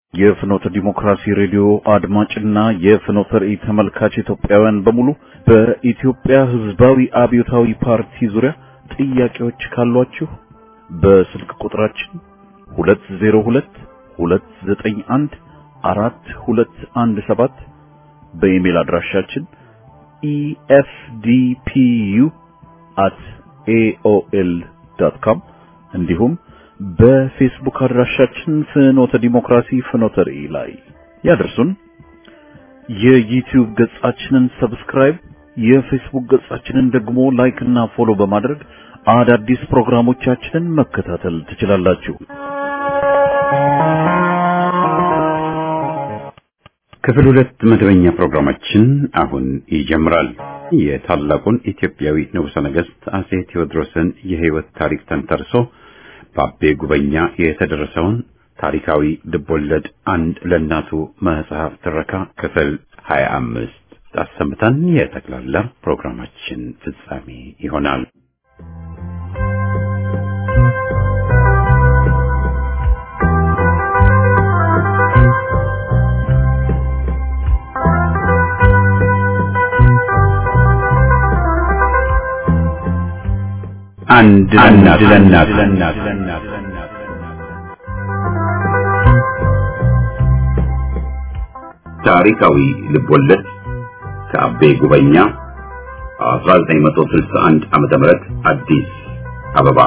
የፍኖተ ዲሞክራሲ ሬዲዮ አድማጭና የፍኖተ ራእይ ተመልካች ኢትዮጵያውያን በሙሉ በኢትዮጵያ ሕዝባዊ አብዮታዊ ፓርቲ ዙሪያ ጥያቄዎች ካሏችሁ በስልክ ቁጥራችን 202 291 4217 በኢሜል አድራሻችን efdpu@aol.com እንዲሁም በፌስቡክ አድራሻችን ፍኖተ ዲሞክራሲ ፍኖተ ራእይ ላይ ያደርሱን። የዩቲዩብ ገጻችንን ሰብስክራይብ፣ የፌስቡክ ገጻችንን ደግሞ ላይክ እና ፎሎ በማድረግ አዳዲስ ፕሮግራሞቻችንን መከታተል ትችላላችሁ። ክፍል ሁለት መደበኛ ፕሮግራማችን አሁን ይጀምራል። የታላቁን ኢትዮጵያዊ ንጉሠ ነገሥት አጼ ቴዎድሮስን የሕይወት ታሪክ ተንተርሶ በአቤ ጉበኛ የተደረሰውን ታሪካዊ ልቦለድ አንድ ለእናቱ መጽሐፍ ትረካ ክፍል ሀያ አምስት አሰምተን የጠቅላላ ፕሮግራማችን ፍጻሜ ይሆናል። አንድ ለእናት ታሪካዊ ልቦለድ ከአቤ ጉበኛ 1961 ዓመተ ምህረት አዲስ አበባ።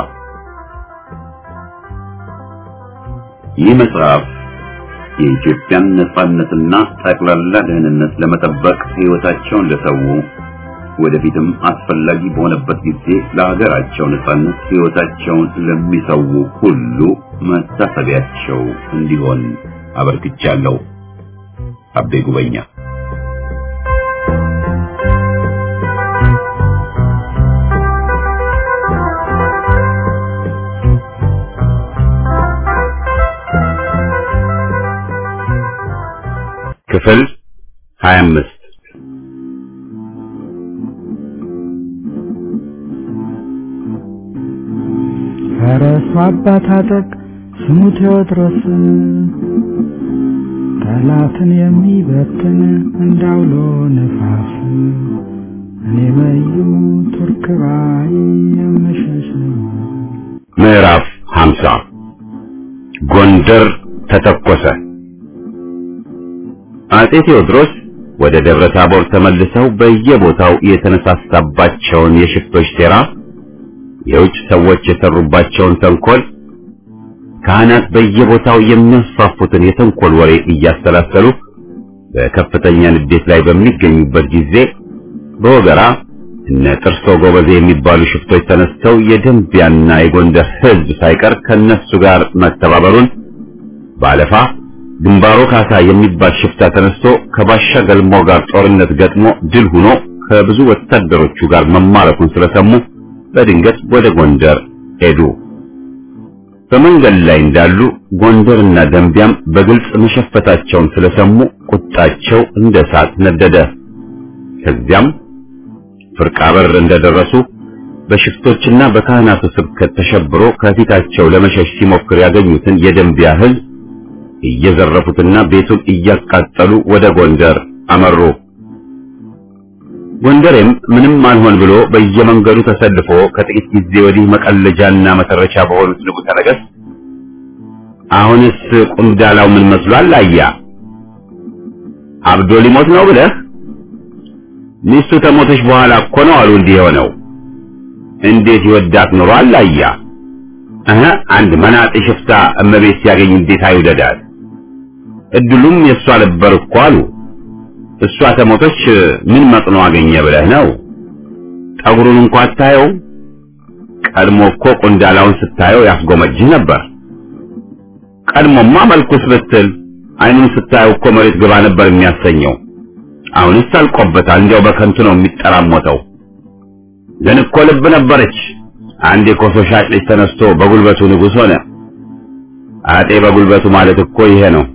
ይህ መጽሐፍ የኢትዮጵያን ነጻነትና ጠቅላላ ደህንነት ለመጠበቅ ሕይወታቸውን ለሰው ወደፊትም አስፈላጊ በሆነበት ጊዜ ለሀገራቸው ነጻነት ሕይወታቸውን ለሚሰው ሁሉ መታሰቢያቸው እንዲሆን አበርክቻለሁ። አቤ ጉበኛ ክፍል 25 ፈረሱ አባታጠቅ ስሙ ቴዎድሮስ ጠላትን የሚበትን እንዳውሎ ነፋስ እኔ መዩ ቱርክ ባይ የምሸሽ ምዕራፍ 50 ጎንደር ተተኮሰ። አጼ ቴዎድሮስ ወደ ደብረ ታቦር ተመልሰው በየቦታው የተነሳሳባቸውን የሽፍቶች ሴራ፣ የውጭ ሰዎች የሰሩባቸውን ተንኮል፣ ካህናት በየቦታው የሚያስፋፉትን የተንኮል ወሬ እያሰላሰሉ በከፍተኛ ንዴት ላይ በሚገኙበት ጊዜ በወገራ እነ ጥርሶ ጎበዜ የሚባሉ ሽፍቶች ተነስተው የደንቢያና የጎንደር ሕዝብ ሳይቀር ከነሱ ጋር መተባበሩን ባለፋ ግንባሮ ካሳ የሚባል ሽፍታ ተነስቶ ከባሻ ገልሞ ጋር ጦርነት ገጥሞ ድል ሆኖ ከብዙ ወታደሮቹ ጋር መማረኩን ስለሰሙ በድንገት ወደ ጎንደር ሄዱ። በመንገድ ላይ እንዳሉ ጎንደርና ደንቢያም በግልጽ መሸፈታቸውን ስለሰሙ ቁጣቸው እንደ እሳት ነደደ። ከዚያም ፍርቃ በር እንደደረሱ በሽፍቶችና በካህናቱ ስብከት ተሸብሮ ከፊታቸው ለመሸሽ ሲሞክር ያገኙትን የደንቢያ ሕዝብ እየዘረፉትና ቤቱን እያቃጠሉ ወደ ጎንደር አመሩ። ጎንደሬም ምንም አልሆን ብሎ በየመንገዱ ተሰልፎ ከጥቂት ጊዜ ወዲህ መቀለጃና መተረቻ በሆኑት ንጉሠ ነገሥት አሁንስ ቁምዳላው ምን መስሏል? አያ አብዶ ሊሞት ነው ብለህ ሚስቱ ተሞተች በኋላ እኮ ነው አሉ እንዲህ የሆነው። እንዴት ይወዳት ኖሯል? አያ እህ አንድ መናጤ ሽፍታ እመቤት ሲያገኝ እንዴት አይውደዳት? እድሉም የእሷ ነበር እኮ አሉ። እሷ ተሞተች ምን መጥኖ አገኘ ብለህ ነው? ጠጉሩን እንኳ አታየው? ቀድሞ እኮ ቁንዳላውን ስታየው ያስጎመጅህ ነበር። ቀድሞማ መልኩስ ብትል አይኑን ስታየው እኮ መሬት ግባ ነበር የሚያሰኘው። አሁንስ አልቆበታል። እንዲያው በከንቱ ነው የሚጠራሞተው። ግን እኮ ልብ ነበረች። አንድ የኮሶ ሻጭ ልጅ ተነስቶ በጉልበቱ ንጉሥ ሆነ። አጤ በጉልበቱ ማለት እኮ ይሄ ነው።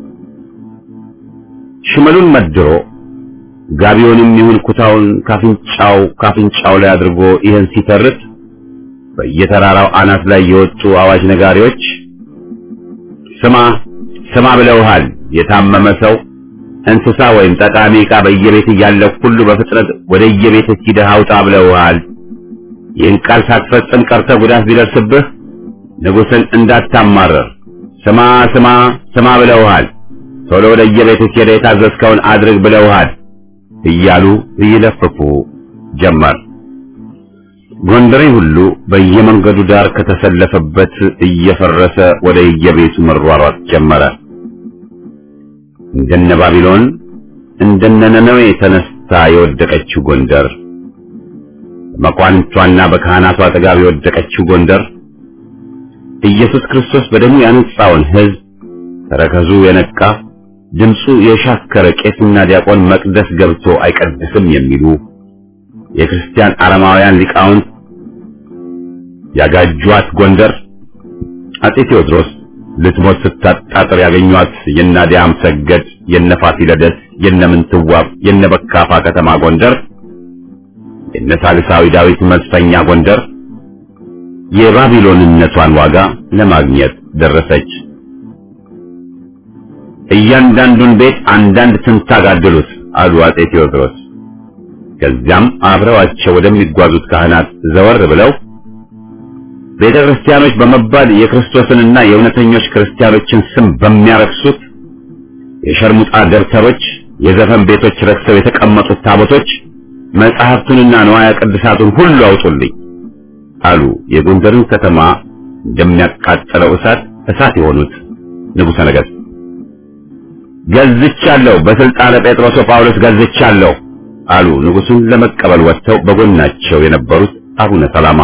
ሽመሉን መድሮ ጋቢውንም ይሁን ኩታውን ካፍንጫው ካፍንጫው ላይ አድርጎ ይህን ሲተርት በየተራራው አናት ላይ የወጡ አዋጅ ነጋሪዎች ስማ ስማ ብለውሃል። የታመመ ሰው እንስሳ ወይም ጠቃሚ ዕቃ በየቤት እያለ ሁሉ በፍጥነት ወደ የቤት ሂደህ አውጣ ብለውሃል። ይህን ቃል ሳትፈጽም ቀርተህ ጉዳት ቢደርስብህ ንጉሥን እንዳታማረር ስማ ስማ ስማ ብለውሃል። ቶሎ ወደ የቤት ሄደህ የታዘዝከውን አድርግ ብለውሃል እያሉ ይለፍፉ ጀመር። ጎንደሬ ሁሉ በየመንገዱ ዳር ከተሰለፈበት እየፈረሰ ወደ የቤቱ መሯሯጥ ጀመረ። እንደነ ባቢሎን እንደነ ነነዌ ተነስታ የወደቀችው ጎንደር፣ በመኳንንቷና በካህናቷ አጠገብ የወደቀችው ጎንደር፣ ኢየሱስ ክርስቶስ በደሙ ያነጻውን ሕዝብ ተረከዙ የነቃ ድምፁ የሻከረ ቄስና ዲያቆን መቅደስ ገብቶ አይቀድስም የሚሉ የክርስቲያን አረማውያን ሊቃውንት ያጋጇት ጎንደር አጼ ቴዎድሮስ ልትሞት ስታጣጥር ያገኟት የናዲያም ሰገድ የነፋሲለደስ የነምንትዋብ የነበካፋ ከተማ ጎንደር የነሳልሳዊ ዳዊት መዝፈኛ ጎንደር የባቢሎንነቷን ዋጋ ለማግኘት ደረሰች። እያንዳንዱን ቤት አንዳንድ ትንታግ አደሉት አሉ አጼ ቴዎድሮስ። ከዚያም አብረዋቸው ወደሚጓዙት ካህናት ዘወር ብለው ቤተ ክርስቲያኖች በመባል የክርስቶስንና የእውነተኞች ክርስቲያኖችን ስም በሚያረክሱት የሸርሙጣ ደብተሮች፣ የዘፈን ቤቶች ረክሰው የተቀመጡት ታቦቶች መጽሐፍቱንና ንዋያ ቅድሳቱን ሁሉ አውጡልኝ አሉ። የጎንደርን ከተማ እንደሚያቃጥለው እሳት እሳት የሆኑት ንጉሠ ነገሥት ገዝቻለሁ፣ በስልጣነ ጴጥሮስ ጳውሎስ ገዝቻለሁ አሉ። ንጉሡን ለመቀበል ወጥተው በጎናቸው የነበሩት አቡነ ሰላማ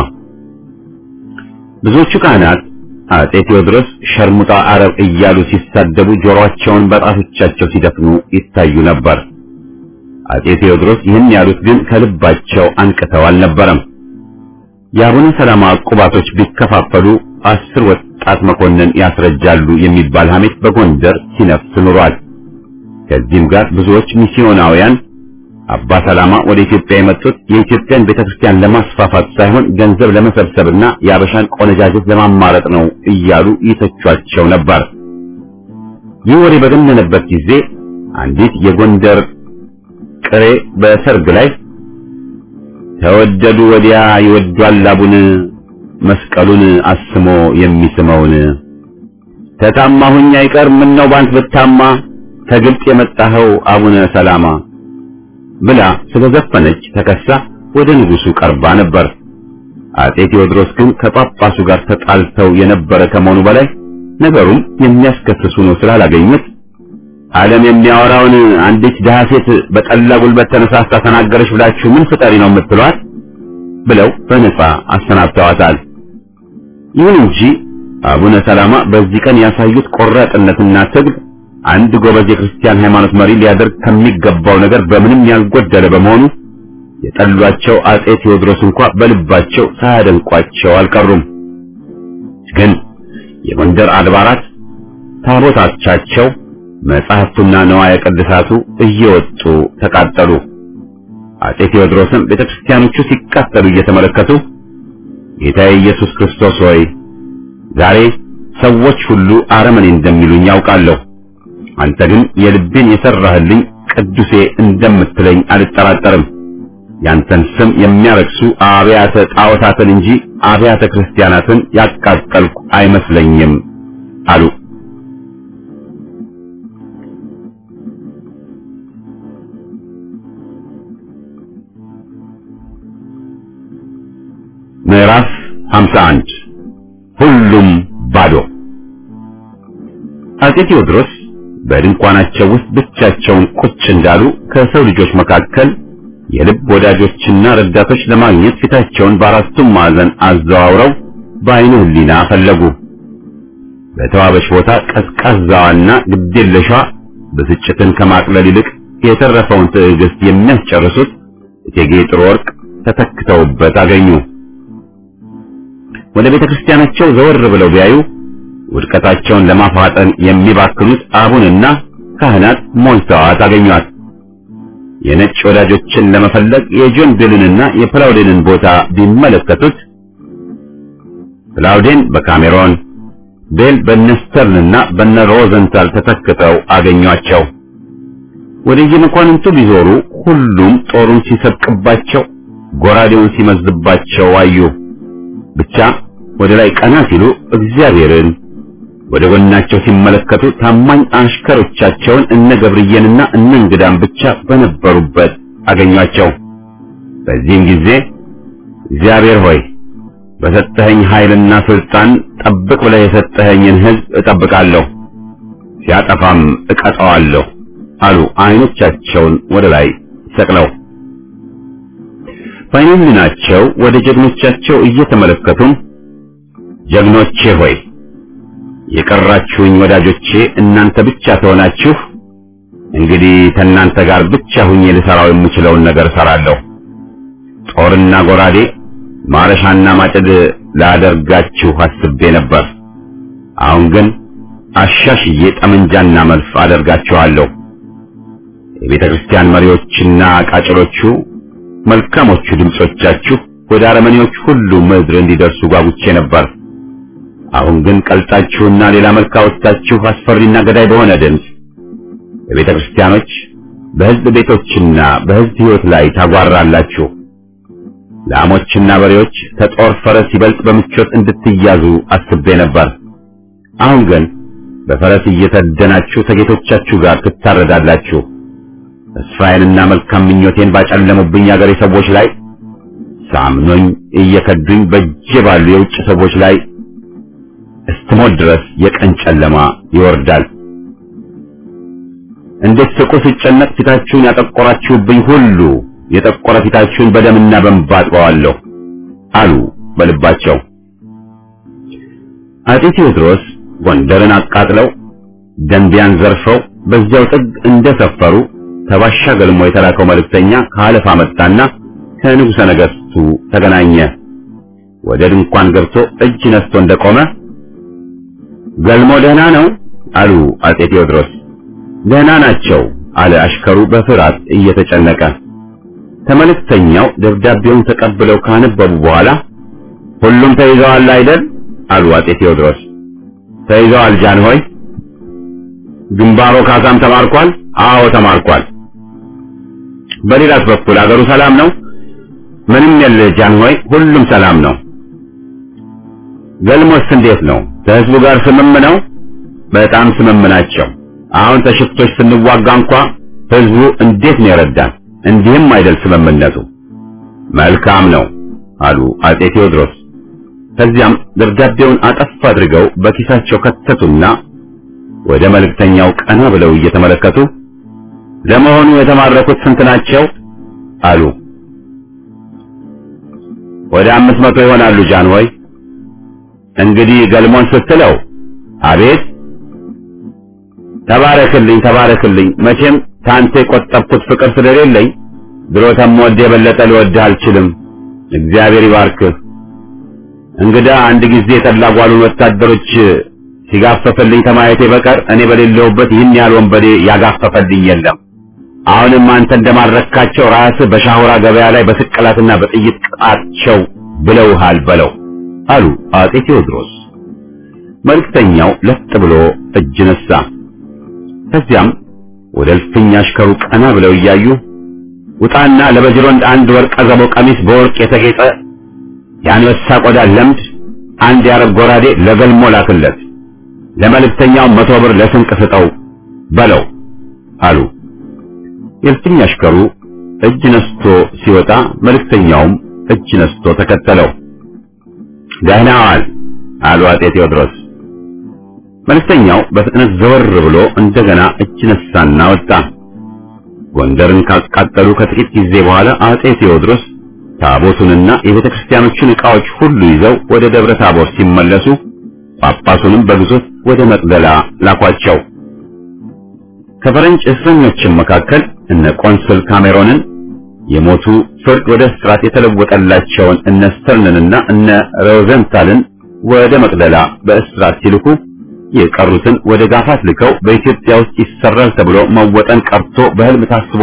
ብዙዎቹ ካህናት አጼ ቴዎድሮስ ሸርሙጣ አረብ እያሉ ሲሳደቡ ጆሮአቸውን በጣቶቻቸው ሲደፍኑ ይታዩ ነበር። አጼ ቴዎድሮስ ይህን ያሉት ግን ከልባቸው አንቅተው አልነበረም። የአቡነ ሰላማ ቁባቶች ቢከፋፈሉ አስር ወጣት መኮንን ያስረጃሉ የሚባል ሐሜት በጎንደር ሲነፍስ ኑሯል። ከዚህም ጋር ብዙዎች ሚስዮናውያን አባ ሰላማ ወደ ኢትዮጵያ የመጡት የኢትዮጵያን ቤተክርስቲያን ለማስፋፋት ሳይሆን ገንዘብ ለመሰብሰብና የአበሻን ቆነጃጀት ለማማረጥ ነው እያሉ ይተቿቸው ነበር። ይህ ወሬ በገነነበት ጊዜ አንዲት የጎንደር ቅሬ በሰርግ ላይ ተወደዱ ወዲያ ይወዷል አቡን መስቀሉን አስሞ የሚስመውን ተታማሁኝ አይቀር ምን ነው ባንት ብታማ ከግብፅ የመጣኸው አቡነ ሰላማ ብላ ስለዘፈነች ተከሳ ወደ ንጉሱ ቀርባ ነበር። አጼ ቴዎድሮስ ግን ከጳጳሱ ጋር ተጣልተው የነበረ ከመሆኑ በላይ ነገሩም የሚያስከስሱ ነው ስላላገኙት ዓለም የሚያወራውን አንዲት ድሃ ሴት በጠላ ጉልበት ተነሳስታ ተናገረች ብላችሁ ምን ፍጠሪ ነው የምትሏት? ብለው በነጻ አሰናብተዋታል። ይሁን እንጂ አቡነ ሰላማ በዚህ ቀን ያሳዩት ቆራጥነትና ትግል አንድ ጎበዝ የክርስቲያን ሃይማኖት መሪ ሊያደርግ ከሚገባው ነገር በምንም ያልጎደለ በመሆኑ የጠሏቸው አጼ ቴዎድሮስ እንኳ በልባቸው ሳያደንቋቸው አልቀሩም። ግን የጎንደር አድባራት ታቦታቻቸው፣ መጻሕፍቱና ነዋየ ቅድሳቱ እየወጡ ተቃጠሉ። አጼ ቴዎድሮስም ቤተክርስቲያኖቹ ሲቃጠሉ እየተመለከቱ ጌታዬ ኢየሱስ ክርስቶስ ሆይ ዛሬ ሰዎች ሁሉ አረመኔ እንደሚሉኝ ያውቃለሁ አንተ ግን የልቤን የሰራህልኝ ቅዱሴ እንደምትለኝ አልጠራጠርም። ያንተን ስም የሚያረክሱ አብያተ ጣዖታትን እንጂ አብያተ ክርስቲያናትን ያቃጠልኩ አይመስለኝም አሉ። ምዕራፍ 51 ሁሉም ባዶ አጼ ቴዎድሮስ በድንኳናቸው ውስጥ ብቻቸውን ቁጭ እንዳሉ ከሰው ልጆች መካከል የልብ ወዳጆችና ረዳቶች ለማግኘት ፊታቸውን በአራቱም ማዕዘን አዘዋውረው በዓይነ ሕሊና ፈለጉ። በተዋበች ቦታ ቀዝቃዛዋና ግዴለሿ ብስጭትን ከማቅለል ይልቅ የተረፈውን ትዕግስት የሚያስጨርሱት እቴጌ ጥሩ ወርቅ ተተክተውበት አገኙ። ወደ ቤተ ክርስቲያናቸው ዘወር ብለው ቢያዩ ውድቀታቸውን ለማፋጠን የሚባክኑት አቡንና ካህናት ሞልተዋት አገኟት። የነጭ ወዳጆችን ለመፈለግ የጆን ቤልንና የፕላውዴንን ቦታ ቢመለከቱት ፕላውዴን በካሜሮን ቤል በነስተርንና በነ ሮዘንታል ተተክተው አገኟቸው። ወደ የመኳንንቱ ቢዞሩ ሁሉም ጦሩን ሲሰብቅባቸው፣ ጎራዴውን ሲመዝባቸው አዩ። ብቻ ወደ ላይ ቀና ሲሉ እግዚአብሔርን ወደ ጎናቸው ሲመለከቱ ታማኝ አሽከሮቻቸውን እነ ገብርዬንና እነ እንግዳን ብቻ በነበሩበት አገኟቸው። በዚህም ጊዜ እግዚአብሔር ሆይ በሰጠኸኝ ኃይልና ስልጣን ጠብቅ ብለህ የሰጠኸኝን ሕዝብ እጠብቃለሁ፣ ሲያጠፋም እቀጣዋለሁ አሉ አይኖቻቸውን ወደ ላይ ሰቅለው። በዓይነ ወደ ጀግኖቻቸው እየተመለከቱም ጀግኖቼ ሆይ የቀራችሁኝ ወዳጆቼ እናንተ ብቻ ተሆናችሁ እንግዲህ ከእናንተ ጋር ብቻ ሁኜ ልሰራው የምችለውን ነገር እሰራለሁ። ጦርና ጎራዴ ማረሻና ማጭድ ላደርጋችሁ አስቤ ነበር። አሁን ግን አሻሽዬ ጠመንጃና መልፍ አደርጋችኋለሁ። የቤተ ክርስቲያን መሪዎችና ቃጭሎቹ መልካሞቹ ድምጾቻችሁ ወደ አረመኔዎች ሁሉ ምድር እንዲደርሱ ጓጉቼ ነበር። አሁን ግን ቀልጣችሁና ሌላ መልክ አወጣችሁ አስፈሪና ገዳይ በሆነ ድምፅ በቤተ ክርስቲያኖች በሕዝብ ቤቶችና በሕዝብ ሕይወት ላይ ታጓራላችሁ። ላሞችና በሬዎች ከጦር ፈረስ ይበልጥ በምቾት እንድትያዙ አስቤ ነበር። አሁን ግን በፈረስ እየተደናችሁ ከጌቶቻችሁ ጋር ትታረዳላችሁ። ተስፋዬንና መልካም ምኞቴን ባጨለሙብኝ አገሬ ሰዎች ላይ ሳምኖኝ እየከዱኝ በእጄ ባሉ የውጭ ሰዎች ላይ እስትሞት ድረስ የቀን ጨለማ ይወርዳል። እንድትስቁ ስጨነቅ ፊታችሁን ያጠቆራችሁብኝ ሁሉ የጠቆረ ፊታችሁን በደምና በእንባ አጥበዋለሁ አሉ በልባቸው። አጤ ቴዎድሮስ ጎንደርን አቃጥለው ደንቢያን ዘርፈው በዚያው ጥግ እንደሰፈሩ ተባሻ ገልሞ የተላከው መልእክተኛ ከአለፋ መጣና ከንጉሠ ነገሥቱ ተገናኘ። ወደ ድንኳን ገብቶ እጅ ነስቶ እንደቆመ ገልሞ ደህና ነው አሉ አጤ ቴዎድሮስ። ደህና ናቸው አለ አሽከሩ በፍርሃት እየተጨነቀ። ከመልእክተኛው ደብዳቤውን ተቀብለው ካነበቡ በኋላ ሁሉም ተይዘዋል አይደል አሉ አጤ ቴዎድሮስ። ተይዘዋል ጃንሆይ። ግንባሮ ካሳም ተማርኳል? አዎ ተማርኳል። በሌላስ በኩል አገሩ ሰላም ነው? ምንም የለ ጃንሆይ፣ ሁሉም ሰላም ነው። ገልሞስ እንዴት ነው? ከህዝቡ ጋር ስምም ነው? በጣም ስምም ናቸው። አሁን ተሽፍቶች ስንዋጋ እንኳ ህዝቡ እንዴት ነው የረዳን? እንዲህም አይደል ስምምነቱ። መልካም ነው አሉ አጤ ቴዎድሮስ። ከዚያም ደብዳቤውን አጠፍ አድርገው በኪሳቸው ከተቱና ወደ መልእክተኛው ቀና ብለው እየተመለከቱ ለመሆኑ የተማረኩት ስንት ናቸው? አሉ። ወደ አምስት መቶ ይሆናሉ ጃንሆይ። እንግዲህ ገልሞን ስትለው አቤት ተባረክልኝ ተባረክልኝ። መቼም ታንተ የቆጠብኩት ፍቅር ስለሌለኝ ድሮ ተምወድ የበለጠ ልወድህ አልችልም። እግዚአብሔር ይባርክህ። እንግዳ አንድ ጊዜ የተላጓሉን ወታደሮች ሲጋፈፈልኝ ከማየቴ በቀር እኔ በሌለሁበት ይህን ያህል ወንበዴ ያጋፈፈልኝ የለም። አሁንም አንተ እንደማረካቸው ራስህ በሻሁራ ገበያ ላይ በስቅላትና በጥይት ቅጣቸው ብለውሃል በለው አሉ አጤ ቴዎድሮስ። መልእክተኛው ለጥ ብሎ እጅ ነሳ። ከዚያም ወደ እልፍኝ አሽከሩ ቀና ብለው እያዩ ውጣና ለበጅሮንድ አንድ ወርቀ ዘቦ ቀሚስ በወርቅ የተጌጠ የአንበሳ ቆዳ ለምድ አንድ የአረብ ጎራዴ ለገልሞ ላክለት፣ ለመልእክተኛው መቶ ብር ለስንቅ ስጠው በለው አሉ። የእልፍኝ አሽከሩ እጅ ነስቶ ሲወጣ መልእክተኛውም እጅ ነስቶ ተከተለው። ደህና ዋል አሉ አጤ ቴዎድሮስ። መልእክተኛው በፍጥነት ዘወር ብሎ እንደገና እጅ ነሳና ወጣ። ጎንደርን ካቃጠሉ ከጥቂት ጊዜ በኋላ አጤ ቴዎድሮስ ታቦቱንና የቤተ ክርስቲያኖቹን ዕቃዎች ሁሉ ይዘው ወደ ደብረ ታቦር ሲመለሱ ጳጳሱንም በግዞት ወደ መቅደላ ላኳቸው። ከፈረንጅ እስረኞችም መካከል እነ ቆንስል ካሜሮንን የሞቱ ፍርድ ወደ እስራት የተለወጠላቸውን እነ ስተርንንና እነ ሮዘንታልን ወደ መቅደላ በእስራት ሲልኩ የቀሩትን ወደ ጋፋት ልከው በኢትዮጵያ ውስጥ ይሰራል ተብሎ መወጠን ቀርቶ በሕልም ታስቦ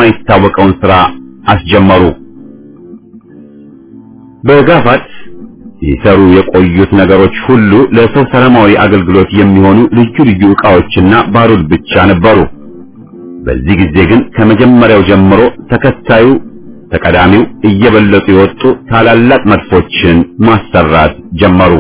የማይታወቀውን ሥራ አስጀመሩ። በጋፋት ሲሰሩ የቆዩት ነገሮች ሁሉ ለሰው ሰላማዊ አገልግሎት የሚሆኑ ልዩ ልዩ ዕቃዎችና ባሩድ ብቻ ነበሩ። በዚህ ጊዜ ግን ከመጀመሪያው ጀምሮ ተከታዩ ተቀዳሚው እየበለጡ የወጡ ታላላቅ መድፎችን ማሰራት ጀመሩ።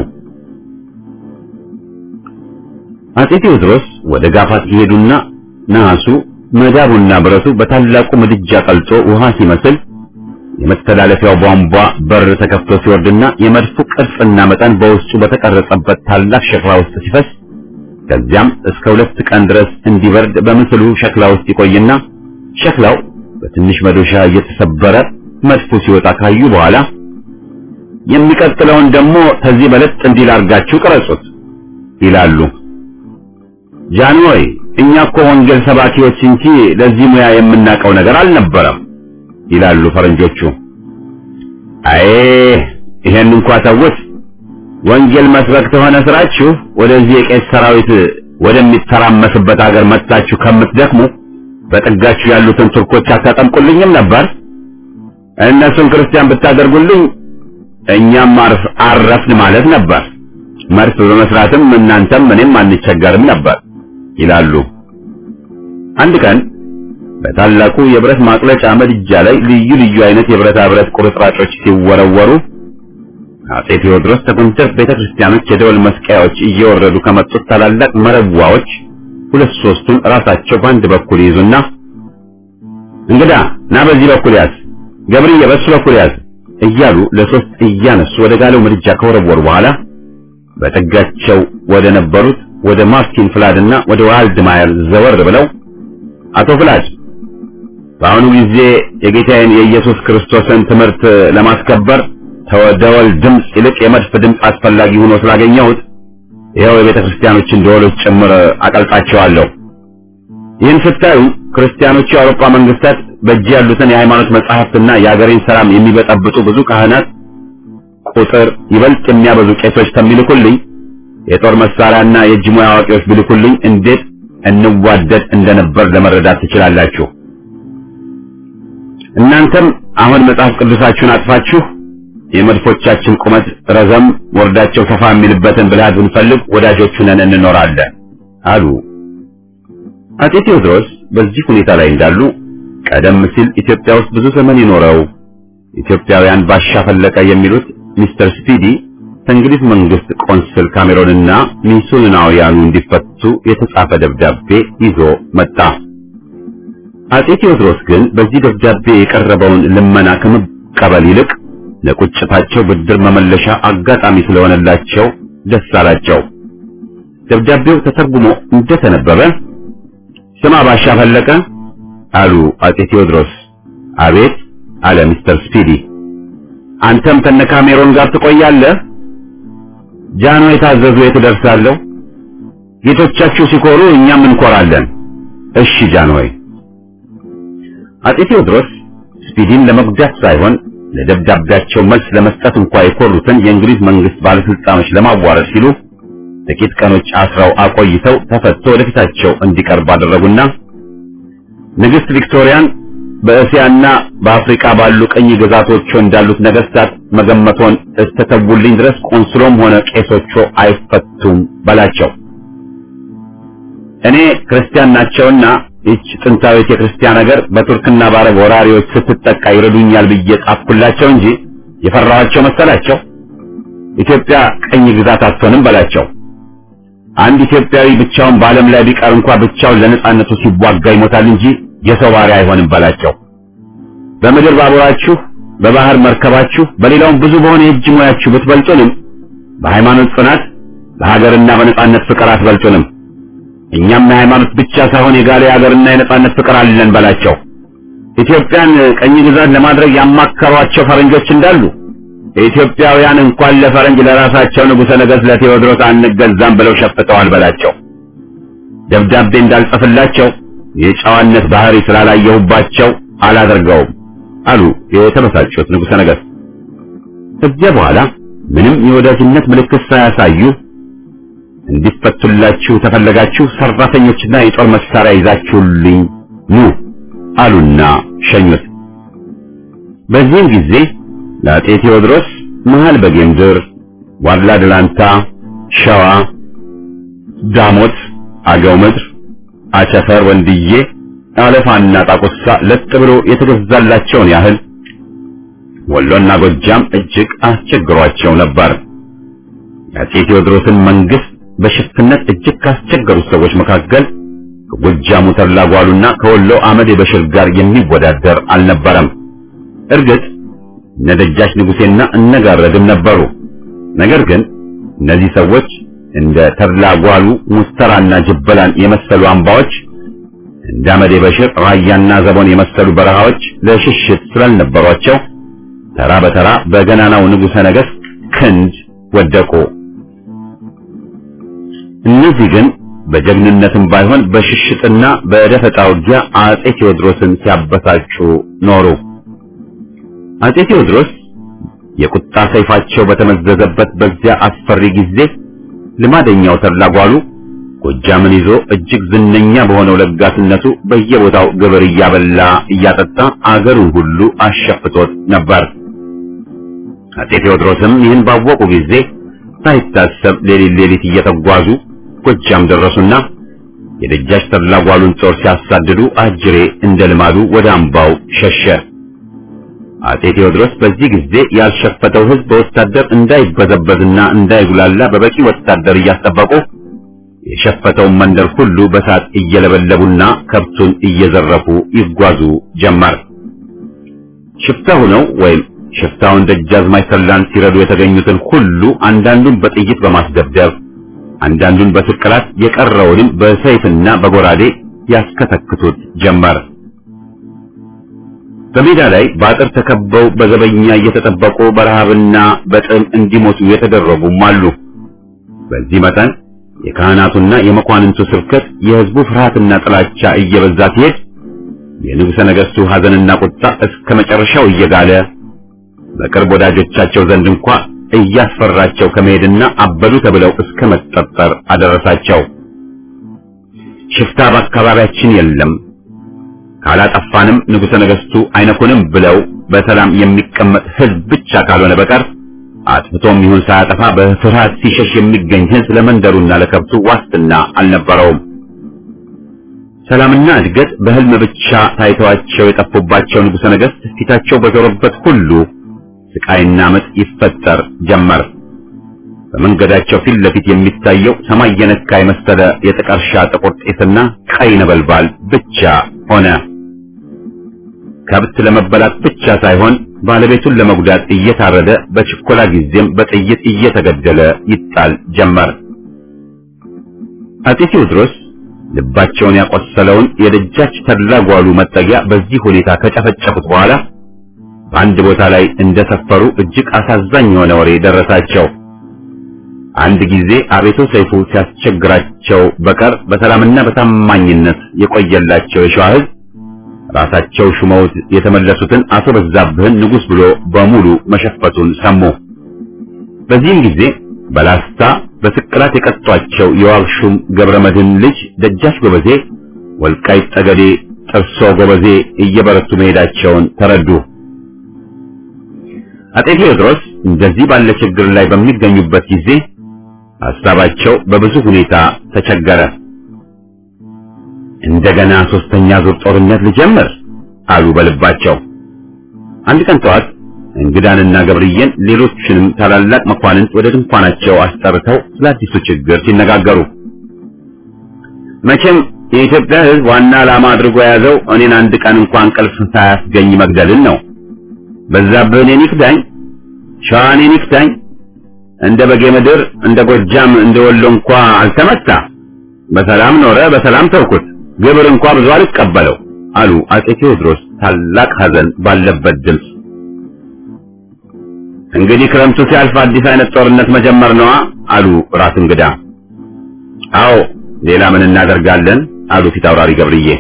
አጼ ቴዎድሮስ ወደ ጋፋት ሲሄዱና ነሐሱ መዳቡና ብረቱ በታላቁ ምድጃ ቀልጦ ውሃ ሲመስል የመተላለፊያው ቧንቧ በር ተከፍቶ ሲወርድና የመድፉ ቅርጽና መጠን በውስጡ በተቀረጸበት ታላቅ ሸክላ ውስጥ ሲፈስ ከዚያም እስከ ሁለት ቀን ድረስ እንዲበርድ በምስሉ ሸክላ ውስጥ ይቆይና ሸክላው በትንሽ መዶሻ እየተሰበረ መድፉ ሲወጣ ካዩ በኋላ የሚቀጥለውን ደግሞ ከዚህ በለጥ እንዲል አድርጋችሁ ቅረጹት ይላሉ። ጃንሆይ እኛ እኮ ወንጌል ሰባኪዎች እንጂ ለዚህ ሙያ የምናውቀው ነገር አልነበረም ይላሉ ፈረንጆቹ። አይ ይሄን እንኳ ተውት። ወንጌል መስበክ ተሆነ ስራችሁ ወደዚህ የቄስ ሰራዊት ወደሚተራመስበት ሀገር መጥታችሁ ከምትደክሙ በጥጋችሁ ያሉትን ቱርኮች አታጠምቁልኝም ነበር? እነሱን ክርስቲያን ብታደርጉልኝ እኛም አርፍ አረፍን ማለት ነበር። መርፍ በመስራትም እናንተም እኔም አንቸገርም ነበር ይላሉ። አንድ ቀን በታላቁ የብረት ማቅለጫ ምድጃ ላይ ልዩ ልዩ አይነት የብረታ ብረት ቁርጥራጮች ሲወረወሩ አጼ ቴዎድሮስ ከጎንደር ቤተክርስቲያኖች የደወል መስቀያዎች እየወረዱ ከመጡት ታላላቅ መረዋዎች ሁለት ሶስቱን ራሳቸው በአንድ በኩል ይዙና እንግዳ ና በዚህ በኩል ያዝ፣ ገብርዬ በሱ በኩል ያዝ እያሉ ለሶስት እያነሱ ወደ ጋለው ምድጃ ከወረወሩ በኋላ በጠጋቸው ወደ ነበሩት ወደ ማርቲን ፍላድና ወደ ዋልድማየር ዘወር ብለው አቶ ፍላድ በአሁኑ ጊዜ የጌታዬን የኢየሱስ ክርስቶስን ትምህርት ለማስከበር ተደወል ድምፅ ይልቅ የመድፍ ድምፅ አስፈላጊ ሆኖ ስላገኘሁት ይኸው የቤተ ክርስቲያኖችን ደወሎች ጭምር አቀልጣቸዋለሁ። ይህን ስታዩ ክርስቲያኖቹ የአውሮፓ መንግስታት በእጅ ያሉትን የሃይማኖት መጻሕፍትና የአገሬን ሰላም የሚበጠብጡ ብዙ ካህናት ቁጥር ይበልጥ የሚያበዙ ቄሶች ከሚልኩልኝ የጦር መሳሪያና የእጅ ሙያ አዋቂዎች ቢልኩልኝ እንዴት እንዋደድ እንደነበር ለመረዳት ትችላላችሁ። እናንተም አሁን መጽሐፍ ቅዱሳችሁን አጥፋችሁ የመድፎቻችን ቁመት ረዘም ወርዳቸው ሰፋ የሚልበትን ብልሃት ብንፈልግ ወዳጆቹ ነን እንኖራለን አሉ። አጼ ቴዎድሮስ በዚህ ሁኔታ ላይ እንዳሉ ቀደም ሲል ኢትዮጵያ ውስጥ ብዙ ዘመን የኖረው ኢትዮጵያውያን ባሻ ፈለቀ የሚሉት ሚስተር ስፒዲ ከእንግሊዝ መንግስት ቆንስል ካሜሮንና ሚስዮናውያኑ እንዲፈቱ የተጻፈ ደብዳቤ ይዞ መጣ። አጼ ቴዎድሮስ ግን በዚህ ደብዳቤ የቀረበውን ልመና ከመቀበል ይልቅ ለቁጭታቸው ብድር መመለሻ አጋጣሚ ስለሆነላቸው ደስ አላቸው። ደብዳቤው ተተርጉሞ እንደተነበበ ስማ ባሻ ፈለቀ አሉ አጼ ቴዎድሮስ። አቤት አለ ሚስተር ስፒዲ። አንተም ከነ ካሜሮን ጋር ትቆያለህ? ጃኖ የታዘዙ የት እደርሳለሁ? ጌቶቻችሁ ሲኮሩ እኛም እንኮራለን። እሺ ጃንሆይ። አጼ ቴዎድሮስ ስፒዲን ለመጉዳት ሳይሆን ለደብዳቤያቸው መልስ ለመስጠት እንኳ የኮሩትን የእንግሊዝ መንግስት ባለስልጣኖች ለማዋረድ ሲሉ ጥቂት ቀኖች አስረው አቆይተው ተፈቶ ወደፊታቸው እንዲቀርብ አደረጉና ንግስት ቪክቶሪያን በእስያና በአፍሪካ ባሉ ቅኝ ግዛቶች እንዳሉት ነገስታት መገመቶን እስተተውልኝ ድረስ ቆንስሎም ሆነ ቄሶቹ አይፈቱም በላቸው። እኔ ክርስቲያን ናቸውና ይህች ጥንታዊት የክርስቲያን ሀገር በቱርክና በአረብ ወራሪዎች ስትጠቃ ይረዱኛል ብዬ ጻፍኩላቸው እንጂ የፈራኋቸው መሰላቸው። ኢትዮጵያ ቅኝ ግዛት አትሆንም በላቸው። አንድ ኢትዮጵያዊ ብቻውን በዓለም ላይ ቢቀር እንኳ ብቻውን ለነጻነቱ ሲዋጋ ይሞታል እንጂ የሰው ባሪያ አይሆንም በላቸው። በምድር ባቡራችሁ፣ በባህር መርከባችሁ፣ በሌላውም ብዙ በሆነ የእጅ ሙያችሁ ብትበልጡንም በሃይማኖት ጽናት፣ በሀገርና በነጻነት ፍቅር አትበልጡንም። እኛም የሃይማኖት ብቻ ሳይሆን የጋለ የሀገርና የነጻነት ፍቅር አለን በላቸው። ኢትዮጵያን ቀኝ ግዛት ለማድረግ ያማከሯቸው ፈረንጆች እንዳሉ ኢትዮጵያውያን እንኳን ለፈረንጅ ለራሳቸው ንጉሠ ነገሥት ለቴዎድሮስ አንገዛም ብለው ሸፍተዋል በላቸው። ደብዳቤ እንዳልጽፍላቸው የጨዋነት ባህሪ ስላላየሁባቸው አላደርገውም አሉ የተበሳጩት ንጉሠ ነገሥት። ከዚያ በኋላ ምንም የወዳጅነት ምልክት ሳያሳዩ እንዲፈቱላችሁ ተፈለጋችሁ ሰራተኞችና የጦር መሳሪያ ይዛችሁልኝ ኑ አሉና ሸኙት። በዚህም ጊዜ ለአጤ ቴዎድሮስ መሃል በጌምድር ዋድላ ድላንታ፣ ሸዋ፣ ዳሞት፣ አገው ምድር፣ አቸፈር፣ ወንድዬ፣ አለፋና ጣቁሳ ለጥ ብሎ የተገዛላቸውን ያህል ወሎና ጎጃም እጅግ አስቸግሯቸው ነበር። የአፄ ቴዎድሮስን መንግስት በሽፍትነት እጅግ ካስቸገሩት ሰዎች መካከል ከጎጃሙ ተድላ ጓሉና ከወሎ አመድ በሽር ጋር የሚወዳደር አልነበረም። እርግጥ እነ ደጃች ንጉሴና እነጋረድም ነበሩ። ነገር ግን እነዚህ ሰዎች እንደ ተድላ ጓሉ ሙስተራና ጅበላን የመሰሉ አምባዎች እንደ አመድ በሽር ራያና ዘቦን የመሰሉ በረሃዎች ለሽሽት ስላልነበሯቸው ተራ በተራ በገናናው ንጉሠ ነገሥት ክንድ ወደቁ። እነዚህ ግን በጀግንነትም ባይሆን በሽሽጥና በደፈጣ ውጊያ አጼ ቴዎድሮስን ሲያበሳጩ ኖሩ። አጼ ቴዎድሮስ የቁጣ ሰይፋቸው በተመዘዘበት በዚያ አስፈሪ ጊዜ ልማደኛው ተድላ ጓሉ ጎጃምን ይዞ እጅግ ዝነኛ በሆነው ለጋስነቱ በየቦታው ግብር እያበላ እያጠጣ አገሩን ሁሉ አሸፍቶት ነበር። አጼ ቴዎድሮስም ይህን ባወቁ ጊዜ ሳይታሰብ ሌሊት ሌሊት እየተጓዙ ጎጃም ደረሱና የደጃች ተድላ ጓሉን ጦር ሲያሳድዱ አጅሬ እንደ ልማዱ ወደ አምባው ሸሸ። አጼ ቴዎድሮስ በዚህ ጊዜ ያልሸፈተው ሕዝብ በወታደር እንዳይበዘበዝና እንዳይጉላላ በበቂ ወታደር እያስጠበቁ የሸፈተውን መንደር ሁሉ በሳት እየለበለቡና ከብቱን እየዘረፉ ይጓዙ ጀመር። ሽፍታ ሆነው ወይም ሽፍታውን ደጃዝማች ተድላን ሲረዱ የተገኙትን ሁሉ አንዳንዱን በጥይት በማስደብደብ አንዳንዱን በስቅላት የቀረውንም በሰይፍና በጎራዴ ያስከተክቱት ጀመር። በሜዳ ላይ በአጥር ተከበው በዘበኛ እየተጠበቁ በረሃብና በጥም እንዲሞቱ የተደረጉም አሉ። በዚህ መጠን የካህናቱና የመኳንንቱ ስብከት የሕዝቡ ፍርሃትና ጥላቻ እየበዛ ሲሄድ የንጉሠ ነገሥቱ ሐዘንና ቁጣ እስከ መጨረሻው እየጋለ በቅርብ ወዳጆቻቸው ዘንድ እንኳ እያስፈራቸው ከመሄድና አበዱ ተብለው እስከ መጠጠር አደረሳቸው። ሽፍታ በአካባቢያችን የለም፣ ካላጠፋንም ንጉሠ ነገሥቱ አይነኩንም ብለው በሰላም የሚቀመጥ ሕዝብ ብቻ ካልሆነ በቀር አጥፍቶም ይሁን ሳያጠፋ በፍርሃት ሲሸሽ የሚገኝ ሕዝብ ለመንደሩና ለከብቱ ዋስትና አልነበረውም። ሰላምና እድገት በሕልም ብቻ ታይተዋቸው የጠፉባቸው ንጉሠ ነገሥት ፊታቸው በዞረበት ሁሉ ስቃይና ምጥ ይፈጠር ጀመር። በመንገዳቸው ፊት ለፊት የሚታየው ሰማይ የነካ የመሰለ የጥቀርሻ ጥቁር ጤስና ቀይ ነበልባል ብቻ ሆነ። ከብት ለመበላት ብቻ ሳይሆን ባለቤቱን ለመጉዳት እየታረደ በችኮላ ጊዜም በጥይት እየተገደለ ይጣል ጀመር። አጤ ቴዎድሮስ ልባቸውን ያቆሰለውን የደጃች ተድላ ጓሉ መጠጊያ በዚህ ሁኔታ ከጨፈጨፉት በኋላ በአንድ ቦታ ላይ እንደሰፈሩ እጅግ አሳዛኝ የሆነ ወሬ ደረሳቸው። አንድ ጊዜ አቤቶ ሰይፉ ሲያስቸግራቸው በቀር በሰላምና በታማኝነት የቆየላቸው የሸዋ ሕዝብ ራሳቸው ሹመውት የተመለሱትን አቶ በዛብህን ንጉሥ ብሎ በሙሉ መሸፈቱን ሰሙ። በዚህም ጊዜ በላስታ በስቅላት የቀጧቸው የዋግሹም ገብረ መድህን ልጅ ደጃች ጎበዜ ወልቃይት ጠገዴ ጥርሶ ጎበዜ እየበረቱ መሄዳቸውን ተረዱ። አጤ ቴዎድሮስ እንደዚህ ባለ ችግር ላይ በሚገኙበት ጊዜ ሐሳባቸው በብዙ ሁኔታ ተቸገረ። እንደገና ሶስተኛ ዙር ጦርነት ልጀምር አሉ በልባቸው። አንድ ቀን ጠዋት እንግዳንና ገብርዬን ሌሎችንም ታላላቅ መኳንንት ወደ ድንኳናቸው አስጠርተው ስለ አዲሱ ችግር ሲነጋገሩ መቼም የኢትዮጵያ ሕዝብ ዋና ዓላማ አድርጎ የያዘው እኔን አንድ ቀን እንኳን እንቅልፍ ሳያስገኝ መግደልን ነው። በዛብህ እኔን ይክዳኝ፣ ሸዋ እኔን ይክዳኝ፣ እንደ በጌ ምድር እንደ ጎጃም እንደ ወሎ እንኳ አልተመታ፣ በሰላም ኖረ፣ በሰላም ተውኩት፣ ግብር እንኳ ብዙ አልቀበለው አሉ አጼ ቴዎድሮስ ታላቅ ሐዘን ባለበት ድምፅ። እንግዲህ ክረምቱ ሲያልፍ አዲስ አይነት ጦርነት መጀመር ነዋ አሉ ራስ እንግዳ። አዎ ሌላ ምን እናደርጋለን አሉ ፊት አውራሪ ገብርዬ።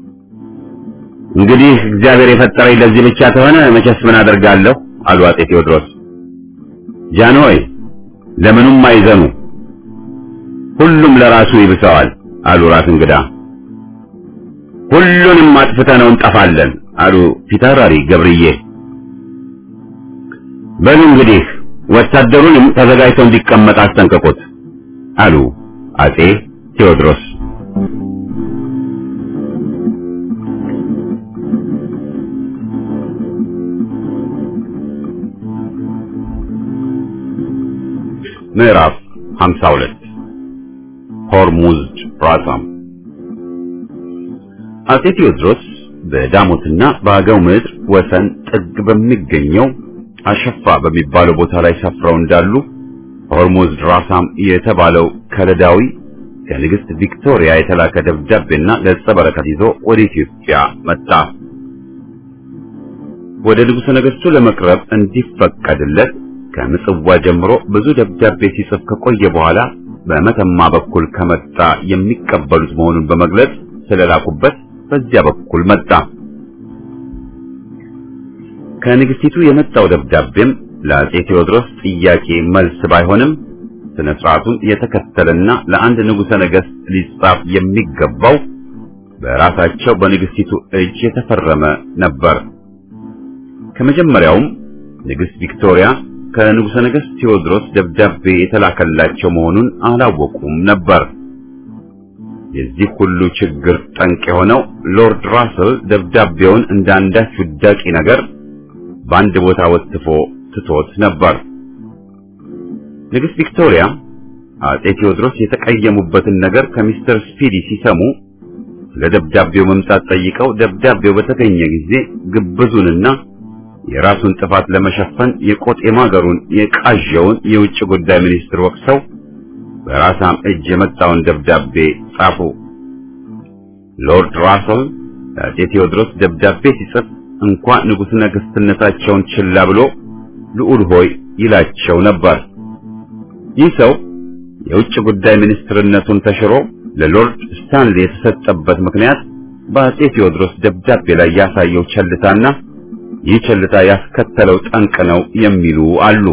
እንግዲህ እግዚአብሔር የፈጠረኝ ለዚህ ብቻ ተሆነ መቼስ ምን አደርጋለሁ አሉ አጼ ቴዎድሮስ። ጃንሆይ ለምኑም አይዘኑ፣ ሁሉም ለራሱ ይብሰዋል አሉ ራስ እንግዳ። ሁሉንም አጥፍተነው እንጠፋለን አሉ ፊት አውራሪ ገብርዬ። በሉ እንግዲህ ወታደሩንም ተዘጋጅቶ እንዲቀመጥ አስጠንቅቁት አሉ አጼ ቴዎድሮስ። ምዕራፍ 52 ሆርሙዝድ ራሳም አጼ ቴዎድሮስ በዳሞትና በአገው ምድር ወሰን ጥግ በሚገኘው አሸፋ በሚባለው ቦታ ላይ ሰፍረው እንዳሉ ሆርሙዝድ ራሳም የተባለው ከለዳዊ ከንግሥት ቪክቶሪያ የተላከ ደብዳቤና ገጸ በረከት ይዞ ወደ ኢትዮጵያ መጣ። ወደ ንጉሠ ነገሥቱ ለመቅረብ እንዲፈቀድለት ከምጽዋ ጀምሮ ብዙ ደብዳቤ ሲጽፍ ከቆየ በኋላ በመተማ በኩል ከመጣ የሚቀበሉት መሆኑን በመግለጽ ስለላኩበት በዚያ በኩል መጣ። ከንግሥቲቱ የመጣው ደብዳቤም ለአጼ ቴዎድሮስ ጥያቄ መልስ ባይሆንም ስነ ስርዓቱን የተከተለና ለአንድ ንጉሠ ነገሥት ሊጻፍ የሚገባው በራሳቸው በንግሥቲቱ እጅ የተፈረመ ነበር። ከመጀመሪያውም ንግሥት ቪክቶሪያ ከንጉሠ ነገሥት ቴዎድሮስ ደብዳቤ የተላከላቸው መሆኑን አላወቁም ነበር። የዚህ ሁሉ ችግር ጠንቅ የሆነው ሎርድ ራስል ደብዳቤውን እንደ አንዳች ውዳቂ ነገር በአንድ ቦታ ወጥፎ ትቶት ነበር። ንግሥት ቪክቶሪያ አጼ ቴዎድሮስ የተቀየሙበትን ነገር ከሚስተር ስፒዲ ሲሰሙ ስለ ደብዳቤው መምጣት ጠይቀው ደብዳቤው በተገኘ ጊዜ ግብዙንና የራሱን ጥፋት ለመሸፈን የቆጥ የማገሩን የቃዣውን የውጭ ጉዳይ ሚኒስትር ወቅሰው በራሳም እጅ የመጣውን ደብዳቤ ጻፉ። ሎርድ ራስል ለአጼ ቴዎድሮስ ደብዳቤ ሲጽፍ እንኳ ንጉሥ ነገሥትነታቸውን ችላ ብሎ ልዑል ሆይ ይላቸው ነበር። ይህ ሰው የውጭ ጉዳይ ሚኒስትርነቱን ተሽሮ ለሎርድ ስታንሊ የተሰጠበት ምክንያት በአጼ ቴዎድሮስ ደብዳቤ ላይ ያሳየው ቸልታና ይህ ቸልታ ያስከተለው ጠንቅ ነው የሚሉ አሉ።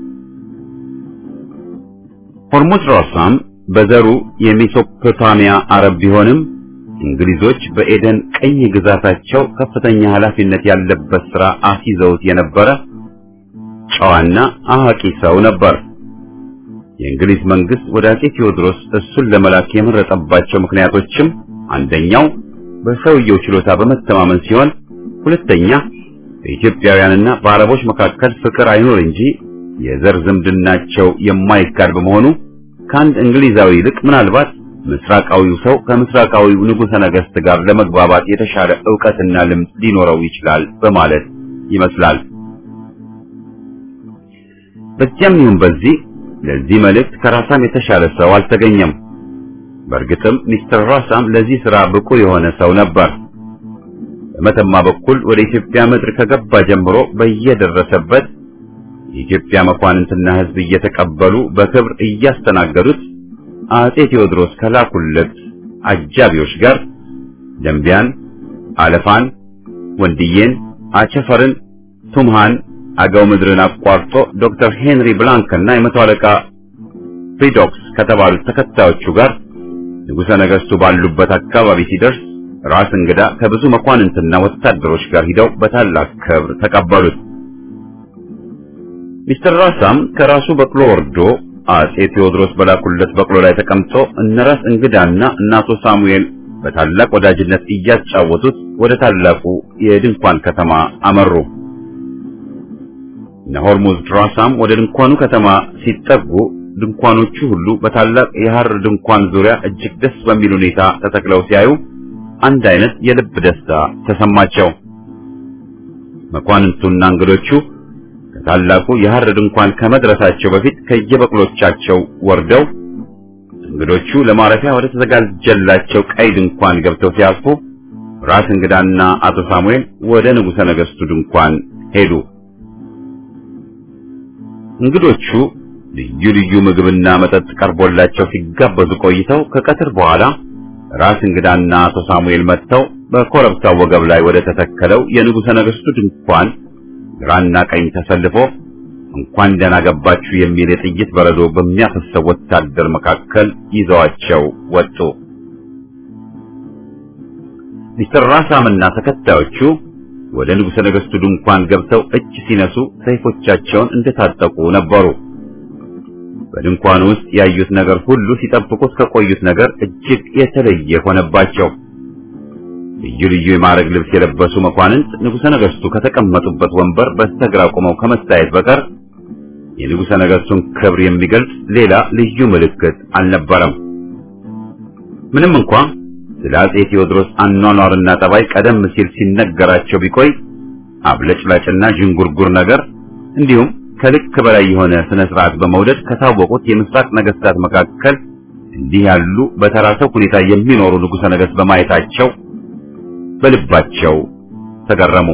ሆርሙዝ ራሳም በዘሩ የሜሶፖታሚያ አረብ ቢሆንም እንግሊዞች በኤደን ቀኝ ግዛታቸው ከፍተኛ ኃላፊነት ያለበት ሥራ አስይዘውት የነበረ ጨዋና አዋቂ ሰው ነበር። የእንግሊዝ መንግስት ወደ አጼ ቴዎድሮስ እሱን ለመላክ የመረጠባቸው ምክንያቶችም አንደኛው በሰውየው ችሎታ በመተማመን ሲሆን፣ ሁለተኛ በኢትዮጵያውያንና በአረቦች መካከል ፍቅር አይኖር እንጂ የዘር ዝምድናቸው የማይካድ በመሆኑ ከአንድ እንግሊዛዊ ይልቅ ምናልባት ምስራቃዊው ሰው ከምስራቃዊው ንጉሠ ነገሥት ጋር ለመግባባት የተሻለ ዕውቀትና ልምድ ሊኖረው ይችላል በማለት ይመስላል። በዚያም ይሁን በዚህ ለዚህ መልእክት ከራሳም የተሻለ ሰው አልተገኘም። በእርግጥም ሚስተር ራሳም ለዚህ ሥራ ብቁ የሆነ ሰው ነበር። በመተማ በኩል ወደ ኢትዮጵያ ምድር ከገባ ጀምሮ በየደረሰበት የኢትዮጵያ መኳንንትና ሕዝብ እየተቀበሉ በክብር እያስተናገዱት አጼ ቴዎድሮስ ከላኩለት አጃቢዎች ጋር ደንቢያን፣ አለፋን፣ ወንድዬን፣ አቸፈርን፣ ቱምሃን፣ አገው ምድርን አቋርጦ ዶክተር ሄንሪ ብላንክና የመቶ አለቃ ፍሪዶክስ ከተባሉት ተከታዮቹ ጋር ንጉሠ ነገሥቱ ባሉበት አካባቢ ሲደርስ ራስ እንግዳ ከብዙ መኳንንትና ወታደሮች ጋር ሂደው በታላቅ ክብር ተቀበሉት። ሚስተር ራሳም ከራሱ በቅሎ ወርዶ አጼ ቴዎድሮስ በላኩለት በቅሎ ላይ ተቀምጦ እነራስ እንግዳና እናቶ ሳሙኤል በታላቅ ወዳጅነት እያጫወቱት ወደ ታላቁ የድንኳን ከተማ አመሩ። ነሆርሙዝ ራሳም ወደ ድንኳኑ ከተማ ሲጠጉ ድንኳኖቹ ሁሉ በታላቅ የሐር ድንኳን ዙሪያ እጅግ ደስ በሚል ሁኔታ ተተክለው ሲያዩ አንድ አይነት የልብ ደስታ ተሰማቸው። መኳንንቱና እንግዶቹ ከታላቁ የሐር ድንኳን ከመድረሳቸው በፊት ከየበቅሎቻቸው ወርደው እንግዶቹ ለማረፊያ ወደ ተዘጋጀላቸው ቀይ ድንኳን ገብተው ሲያልፉ ራስ እንግዳና አቶ ሳሙኤል ወደ ንጉሠ ነገሥቱ ድንኳን ሄዱ። እንግዶቹ ልዩ ልዩ ምግብና መጠጥ ቀርቦላቸው ሲጋበዙ ቆይተው ከቀትር በኋላ ራስ እንግዳና አቶ ሳሙኤል መጥተው በኮረብታው ወገብ ላይ ወደ ተተከለው የንጉሠ ነገሥቱ ድንኳን ግራና ቀኝ ተሰልፎ እንኳን ደህና ገባችሁ የሚል የጥይት በረዶ በሚያፈሰው ወታደር መካከል ይዘዋቸው ወጡ። ሚስተር ራሳምና ተከታዮቹ ወደ ንጉሠ ነገሥቱ ድንኳን ገብተው እጅ ሲነሱ ሰይፎቻቸውን እንደታጠቁ ነበሩ። በድንኳኑ ውስጥ ያዩት ነገር ሁሉ ሲጠብቁት ከቆዩት ነገር እጅግ የተለየ ሆነባቸው። ልዩ ልዩ የማዕረግ ልብስ የለበሱ መኳንንት ንጉሠ ነገሥቱ ከተቀመጡበት ወንበር በስተግራ ቆመው ከመታየት በቀር የንጉሠ ነገሥቱን ክብር የሚገልጽ ሌላ ልዩ ምልክት አልነበረም። ምንም እንኳ ስለ አጼ ቴዎድሮስ አኗኗርና ጠባይ ቀደም ሲል ሲነገራቸው ቢቆይ አብለጭላጭና ዥንጉርጉር ነገር እንዲሁም ከልክ በላይ የሆነ ስነ ስርዓት በመውደድ ከታወቁት የምስራቅ ነገስታት መካከል እንዲህ ያሉ በተራሰው ሁኔታ የሚኖሩ ንጉሠ ነገሥት በማየታቸው በልባቸው ተገረሙ።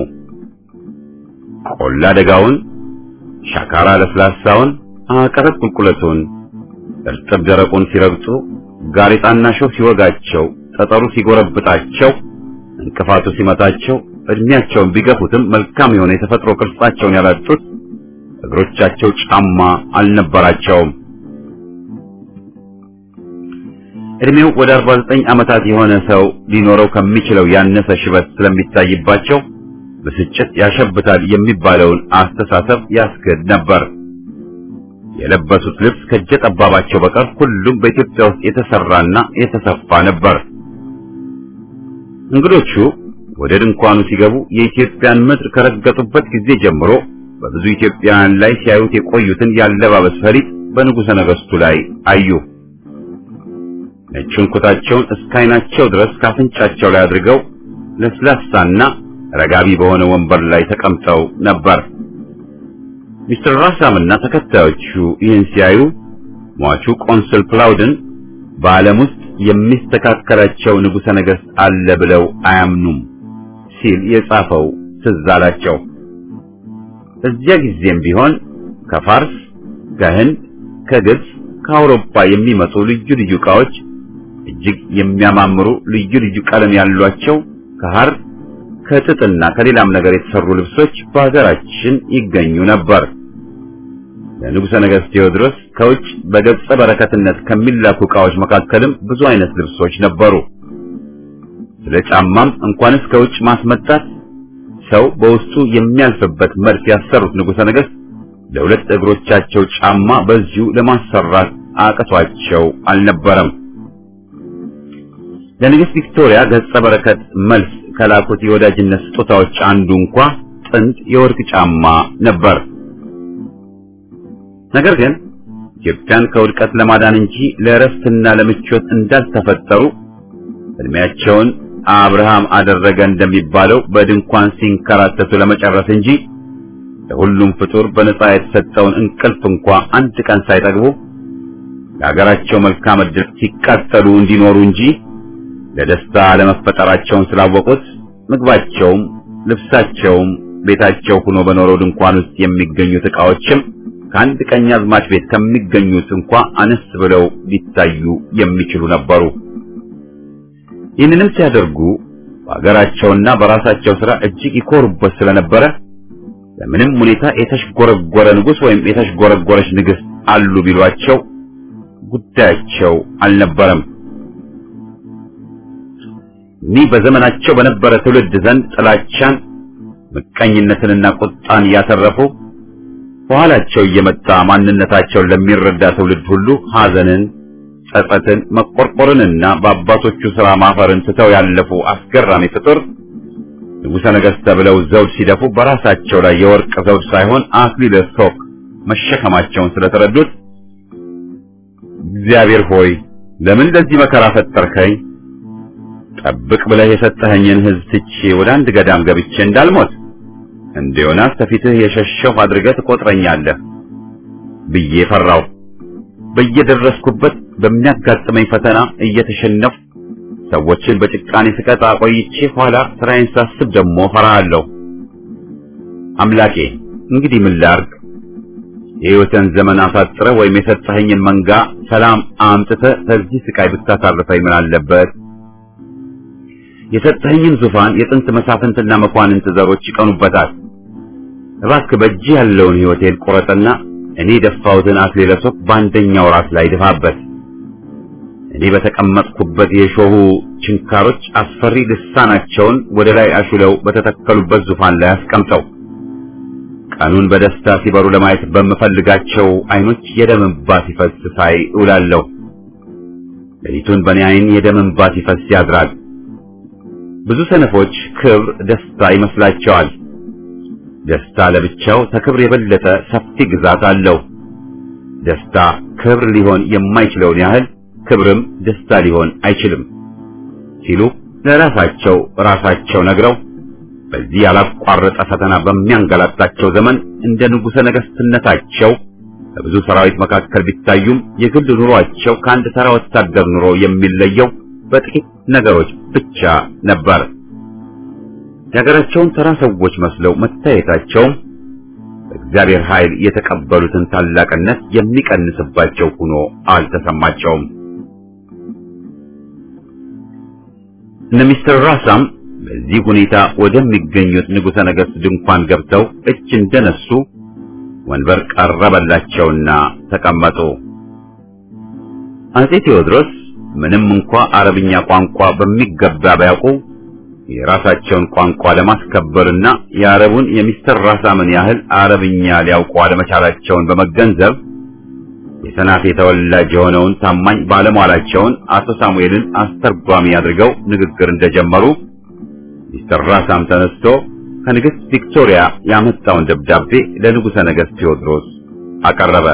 ቆላ ደጋውን፣ ሻካራ ለስላሳውን፣ አቀበት ቁልቁለቱን፣ እርጥብ ደረቁን ሲረግጡ፣ ጋሬጣና ሾህ ሲወጋቸው፣ ጠጠሩ ሲጎረብጣቸው፣ እንቅፋቱ ሲመታቸው፣ እድሜያቸውን ቢገፉትም መልካም የሆነ የተፈጥሮ ቅርጻቸውን ያላጡት እግሮቻቸው ጫማ አልነበራቸውም። እድሜው ወደ 49 ዓመታት የሆነ ሰው ሊኖረው ከሚችለው ያነሰ ሽበት ስለሚታይባቸው ብስጭት ያሸብታል የሚባለውን አስተሳሰብ ያስክድ ነበር። የለበሱት ልብስ ከእጀ ጠባባቸው በቀር ሁሉም በኢትዮጵያ ውስጥ የተሰራና የተሰፋ ነበር። እንግዶቹ ወደ ድንኳኑ ሲገቡ የኢትዮጵያን ምድር ከረገጡበት ጊዜ ጀምሮ በብዙ ኢትዮጵያውያን ላይ ሲያዩት የቆዩትን ያለባበስ ፈሊጥ በንጉሠ ነገሥቱ ላይ አዩ። ነጩን ኩታቸውን እስከ ዓይናቸው ድረስ ካፍንጫቸው ላይ አድርገው ለስላሳና ረጋቢ በሆነ ወንበር ላይ ተቀምጠው ነበር። ሚስተር ራሳምና ተከታዮቹ ይህን ሲያዩ ሟቹ ቆንስል ፕላውድን በዓለም ውስጥ የሚስተካከላቸው ንጉሠ ነገሥት አለ ብለው አያምኑም ሲል የጻፈው ትዝ አላቸው። እዚያ ጊዜም ቢሆን ከፋርስ፣ ከህንድ፣ ከግብፅ፣ ከአውሮፓ የሚመጡ ልዩ ልዩ ዕቃዎች እጅግ የሚያማምሩ ልዩ ልዩ ቀለም ያሏቸው ከሐር ከጥጥና ከሌላም ነገር የተሰሩ ልብሶች በሀገራችን ይገኙ ነበር። ለንጉሠ ነገሥት ቴዎድሮስ ከውጭ በገጸ በረከትነት ከሚላኩ ዕቃዎች መካከልም ብዙ አይነት ልብሶች ነበሩ። ስለ ጫማም እንኳንስ ከውጭ ማስመጣት ሰው በውስጡ የሚያልፍበት መርፍ ያሰሩት ንጉሠ ነገሥት ለሁለት እግሮቻቸው ጫማ በዚሁ ለማሰራት አቅቷቸው አልነበረም። ለንግሥት ቪክቶሪያ ገጸ በረከት መልስ ከላኩት የወዳጅነት ስጦታዎች አንዱ እንኳ ጥንድ የወርቅ ጫማ ነበር። ነገር ግን ኢትዮጵያን ከውድቀት ለማዳን እንጂ ለእረፍትና ለምቾት እንዳልተፈጠሩ እድሜያቸውን አብርሃም አደረገ እንደሚባለው በድንኳን ሲንከራተቱ ለመጨረስ እንጂ ለሁሉም ፍጡር በነጻ የተሰጠውን እንቅልፍ እንኳ አንድ ቀን ሳይጠግቡ ለሀገራቸው መልካም ዕድል ሲቃጠሉ እንዲኖሩ እንጂ ለደስታ ለመፈጠራቸውን ስላወቁት ምግባቸውም፣ ልብሳቸውም ቤታቸው ሆኖ በኖረው ድንኳን ውስጥ የሚገኙት ዕቃዎችም ከአንድ ቀኛዝማች ቤት ከሚገኙት እንኳ አነስ ብለው ሊታዩ የሚችሉ ነበሩ። ይህንንም ሲያደርጉ በሀገራቸውና በራሳቸው ሥራ እጅግ ይኮሩበት ስለነበረ በምንም ሁኔታ የተሽጎረጎረ ንጉሥ ወይም የተሽጎረጎረች ንግሥት አሉ ቢሏቸው ጉዳያቸው አልነበረም። እኒህ በዘመናቸው በነበረ ትውልድ ዘንድ ጥላቻን፣ ምቀኝነትንና ቁጣን ያተረፉ በኋላቸው እየመጣ ማንነታቸውን ለሚረዳ ትውልድ ሁሉ ሐዘንን፣ ጸጸትን፣ መቆርቆርንና በአባቶቹ ሥራ ማፈርን ትተው ያለፉ አስገራሚ ፍጡር ንጉሠ ነገሥት ተብለው ዘውድ ሲደፉ በራሳቸው ላይ የወርቅ ዘውድ ሳይሆን አክሊለ ሦክ መሸከማቸውን ስለተረዱት እግዚአብሔር ሆይ ለምን ለዚህ መከራ ፈጠርከኝ? ጠብቅ ብለህ የሰጠኸኝን ሕዝብ ትቼ ወደ አንድ ገዳም ገብቼ እንዳልሞት እንደ ዮናስ ከፊትህ የሸሸሁ አድርገህ ትቆጥረኛለህ ብዬ ፈራሁ። በየደረስኩበት በሚያጋጥመኝ ፈተና እየተሸነፍኩ ሰዎችን በጭቃኔ ስቀጣ ቆይቼ ኋላ ስራዬን ሳስብ ደግሞ ፈራሃለሁ። አምላኬ እንግዲህ ምን ላድርግ? የሕይወትን ዘመን አሳጥረህ ወይም የሰጠኸኝን መንጋ ሰላም አምጥተህ ከዚህ ስቃይ ብታሳርፈኝ ምን አለበት? የሰጠኸኝን ዙፋን የጥንት መሳፍንትና መኳንንት ዘሮች ይቀኑበታል። እባክህ በእጅህ ያለውን ሕይወቴን ቁረጥና እኔ የደፋሁትን አክሊለ ሦክ በአንደኛው ራስ ላይ ድፋበት። እኔ በተቀመጥኩበት የሾሁ ችንካሮች አስፈሪ ልሳናቸውን ወደ ላይ አሹለው በተተከሉበት ዙፋን ላይ አስቀምጠው ቀኑን በደስታ ሲበሩ ለማየት በምፈልጋቸው አይኖች የደም እንባ ሲፈስ ሳይ እውላለሁ። ሌሊቱን በእኔ አይን የደም እንባ ሲፈስ ያድራል። ብዙ ሰነፎች ክብር ደስታ ይመስላቸዋል። ደስታ ለብቻው ከክብር የበለጠ ሰፊ ግዛት አለው። ደስታ ክብር ሊሆን የማይችለውን ያህል ክብርም ደስታ ሊሆን አይችልም ሲሉ ለራሳቸው ራሳቸው ነግረው በዚህ ያላቋረጠ ፈተና በሚያንገላታቸው ዘመን እንደ ንጉሠ ነገሥትነታቸው በብዙ ሰራዊት መካከል ቢታዩም የግል ኑሯቸው ከአንድ ተራ ወታደር ኑሮ የሚለየው በጥቂት ነገሮች ብቻ ነበር። የሀገራቸውን ተራ ሰዎች መስለው መታየታቸውም በእግዚአብሔር ኃይል የተቀበሉትን ታላቅነት የሚቀንስባቸው ሆኖ አልተሰማቸውም። እነ ሚስተር ራሳም በዚህ ሁኔታ ወደሚገኙት ንጉሠ ነገሥት ድንኳን ገብተው እጅ እንደነሱ ወንበር ቀረበላቸውና ተቀመጡ። አጼ ቴዎድሮስ ምንም እንኳ አረብኛ ቋንቋ በሚገባ ቢያውቁ የራሳቸውን ቋንቋ ለማስከበርና የአረቡን የሚስተር ራሳምን ያህል አረብኛ ሊያውቁ አለመቻላቸውን በመገንዘብ የሰናፌ ተወላጅ የሆነውን ታማኝ ባለሟላቸውን አቶ ሳሙኤልን አስተርጓሚ አድርገው ንግግር እንደጀመሩ ሚስተር ራሳም ተነስቶ ከንግሥት ቪክቶሪያ ያመጣውን ደብዳቤ ለንጉሠ ነገሥት ቴዎድሮስ አቀረበ።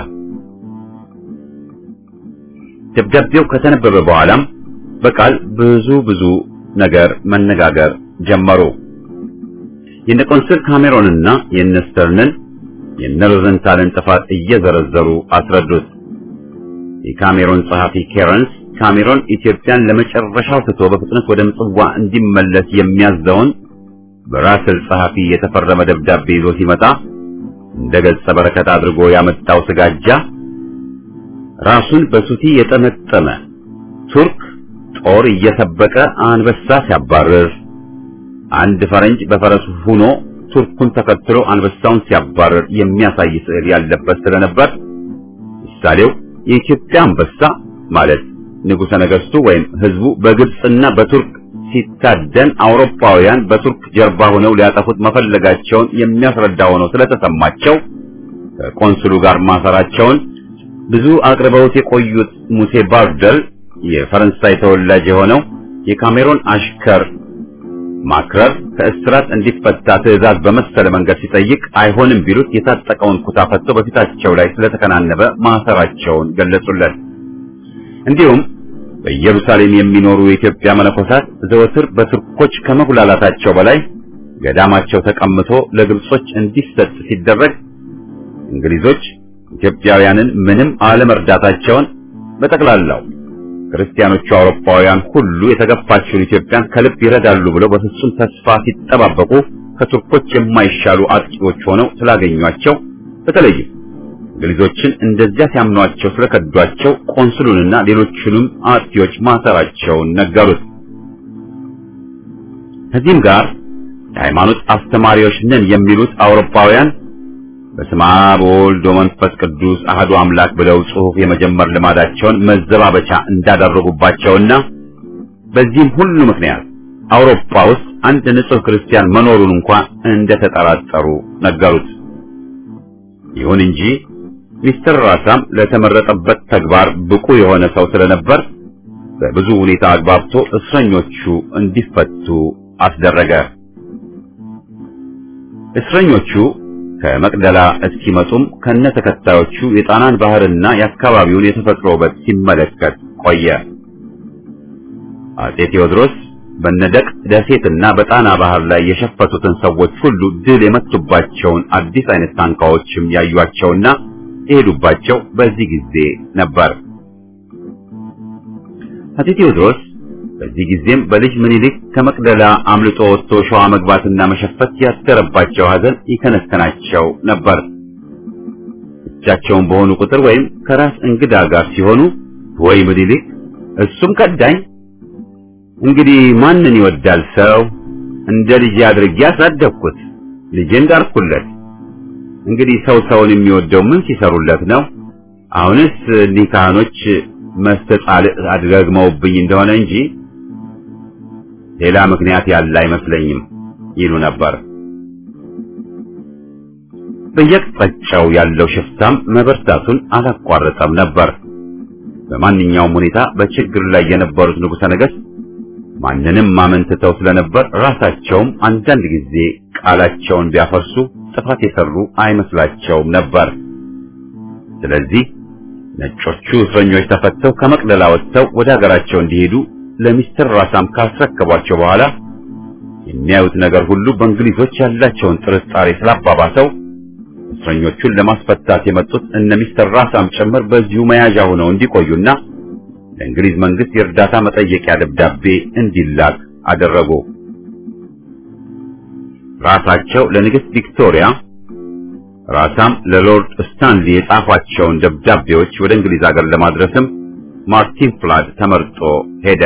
ደብዳቤው ከተነበበ በኋላም በቃል ብዙ ብዙ ነገር መነጋገር ጀመሩ። የነ ቆንስል ካሜሮንና የነ ስተርንን የነ ሮዘንታልን ጥፋት እየዘረዘሩ አስረዱት። የካሜሮን ጸሐፊ ኬረንስ ካሜሮን ኢትዮጵያን ለመጨረሻው ትቶ በፍጥነት ወደ ምጽዋ እንዲመለስ የሚያዘውን በራስል ጸሐፊ የተፈረመ ደብዳቤ ይዞ ሲመጣ እንደ ገጸ በረከት አድርጎ ያመጣው ስጋጃ ራሱን በሱቲ የጠመጠመ ቱርክ ጦር እየሰበቀ አንበሳ ሲያባርር፣ አንድ ፈረንጅ በፈረሱ ሆኖ ቱርኩን ተከትሎ አንበሳውን ሲያባርር የሚያሳይ ስዕል ያለበት ስለነበር ምሳሌው የኢትዮጵያ አንበሳ ማለት ንጉሠ ነገሥቱ ወይም ሕዝቡ በግብፅና በቱርክ ሲታደን አውሮፓውያን በቱርክ ጀርባ ሆነው ሊያጠፉት መፈለጋቸውን የሚያስረዳ ሆኖ ስለተሰማቸው ከቆንስሉ ጋር ማሰራቸውን ብዙ አቅርበውት የቆዩት ሙሴ ባርደል የፈረንሳይ ተወላጅ የሆነው የካሜሮን አሽከር ማክረር ከእስራት እንዲፈታ ትዕዛዝ በመሰለ መንገድ ሲጠይቅ አይሆንም ቢሉት የታጠቀውን ኩታ ፈቶ በፊታቸው ላይ ስለተከናነበ ማሰራቸውን ገለጹለት። እንዲሁም በኢየሩሳሌም የሚኖሩ የኢትዮጵያ መነኮሳት ዘወትር በቱርኮች ከመጉላላታቸው በላይ ገዳማቸው ተቀምቶ ለግብጾች እንዲሰጥ ሲደረግ እንግሊዞች ኢትዮጵያውያንን ምንም አለመርዳታቸውን በጠቅላላው ክርስቲያኖቹ አውሮፓውያን ሁሉ የተገፋችውን ኢትዮጵያን ከልብ ይረዳሉ ብለው በፍጹም ተስፋ ሲጠባበቁ ከቱርኮች የማይሻሉ አጥቂዎች ሆነው ስላገኟቸው በተለይም እንግሊዞችን እንደዚያ ሲያምኗቸው ስለከዷቸው ቆንስሉንና ሌሎቹንም አጥቂዎች ማሰራቸውን ነገሩት። ከዚህም ጋር የሃይማኖት አስተማሪዎች ነን የሚሉት አውሮፓውያን በስመ አብ ወወልድ ወመንፈስ ቅዱስ አህዱ አምላክ ብለው ጽሑፍ የመጀመር ልማዳቸውን መዘባበቻ እንዳደረጉባቸውና በዚህም ሁሉ ምክንያት አውሮፓ ውስጥ አንድ ንጹሕ ክርስቲያን መኖሩን እንኳን እንደተጠራጠሩ ነገሩት። ይሁን እንጂ ሚስተር ራሳም ለተመረጠበት ተግባር ብቁ የሆነ ሰው ስለነበር በብዙ ሁኔታ አግባብቶ እስረኞቹ እንዲፈቱ አስደረገ። እስረኞቹ ከመቅደላ እስኪመጡም ከነ ተከታዮቹ የጣናን ባህርና የአካባቢውን የተፈጥሮ ውበት ሲመለከት ቆየ። አጼ ቴዎድሮስ በነደቅ ደሴትና በጣና ባህር ላይ የሸፈቱትን ሰዎች ሁሉ ድል የመቱባቸውን አዲስ አይነት ታንኳዎችም ያዩአቸውና የሄዱባቸው በዚህ ጊዜ ነበር። አጼ ቴዎድሮስ በዚህ ጊዜም በልጅ ምኒልክ ከመቅደላ አምልጦ ወጥቶ ሸዋ መግባትና መሸፈት ያደረባቸው ሐዘን ይከነከናቸው ነበር። ብቻቸውን በሆኑ ቁጥር ወይም ከራስ እንግዳ ጋር ሲሆኑ ወይ ምኒልክ እሱም ከዳኝ፣ እንግዲህ ማንን ይወዳል ሰው? እንደ ልጅ አድርጌ አሳደግኩት፣ ልጄን ዳርኩለት። እንግዲህ ሰው ሰውን የሚወደው ምን ሲሰሩለት ነው? አሁንስ እኒህ ካህኖች መስተጻልዕ አድገግመውብኝ እንደሆነ እንጂ ሌላ ምክንያት ያለ አይመስለኝም ይሉ ነበር። በየቅጣጫው ያለው ሽፍታም መበርታቱን አላቋረጠም ነበር። በማንኛውም ሁኔታ በችግር ላይ የነበሩት ንጉሠ ነገሥት ማንንም ማመንትተው ስለነበር ራሳቸውም አንዳንድ ጊዜ ቃላቸውን ቢያፈርሱ ጥፋት የሰሩ አይመስላቸውም ነበር። ስለዚህ ነጮቹ እስረኞች ተፈተው ከመቅደላ ወጥተው ወደ ሀገራቸው እንዲሄዱ ለሚስተር ራሳም ካስረከቧቸው በኋላ የሚያዩት ነገር ሁሉ በእንግሊዞች ያላቸውን ጥርጣሬ ስላባባሰው እስረኞቹን ለማስፈታት የመጡት እነ ሚስተር ራሳም ጭምር በዚሁ መያዣ ሆነው እንዲቆዩና ለእንግሊዝ መንግስት የእርዳታ መጠየቂያ ደብዳቤ እንዲላክ አደረጉ። ራሳቸው ለንግሥት ቪክቶሪያ ራሳም ለሎርድ ስታንሊ የጻፏቸውን ደብዳቤዎች ወደ እንግሊዝ ሀገር ለማድረስም ማርቲን ፍላድ ተመርጦ ሄደ።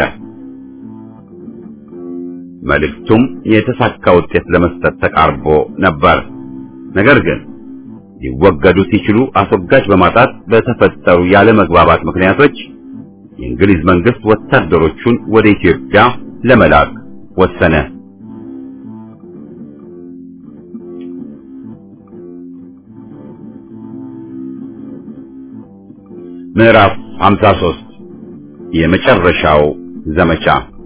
መልእክቱም የተሳካ ውጤት ለመስጠት ተቃርቦ ነበር። ነገር ግን ሊወገዱ ሲችሉ አስወጋጅ በማጣት በተፈጠሩ ያለመግባባት ምክንያቶች የእንግሊዝ መንግስት ወታደሮቹን ወደ ኢትዮጵያ ለመላክ ወሰነ። ምዕራፍ 53 የመጨረሻው ዘመቻ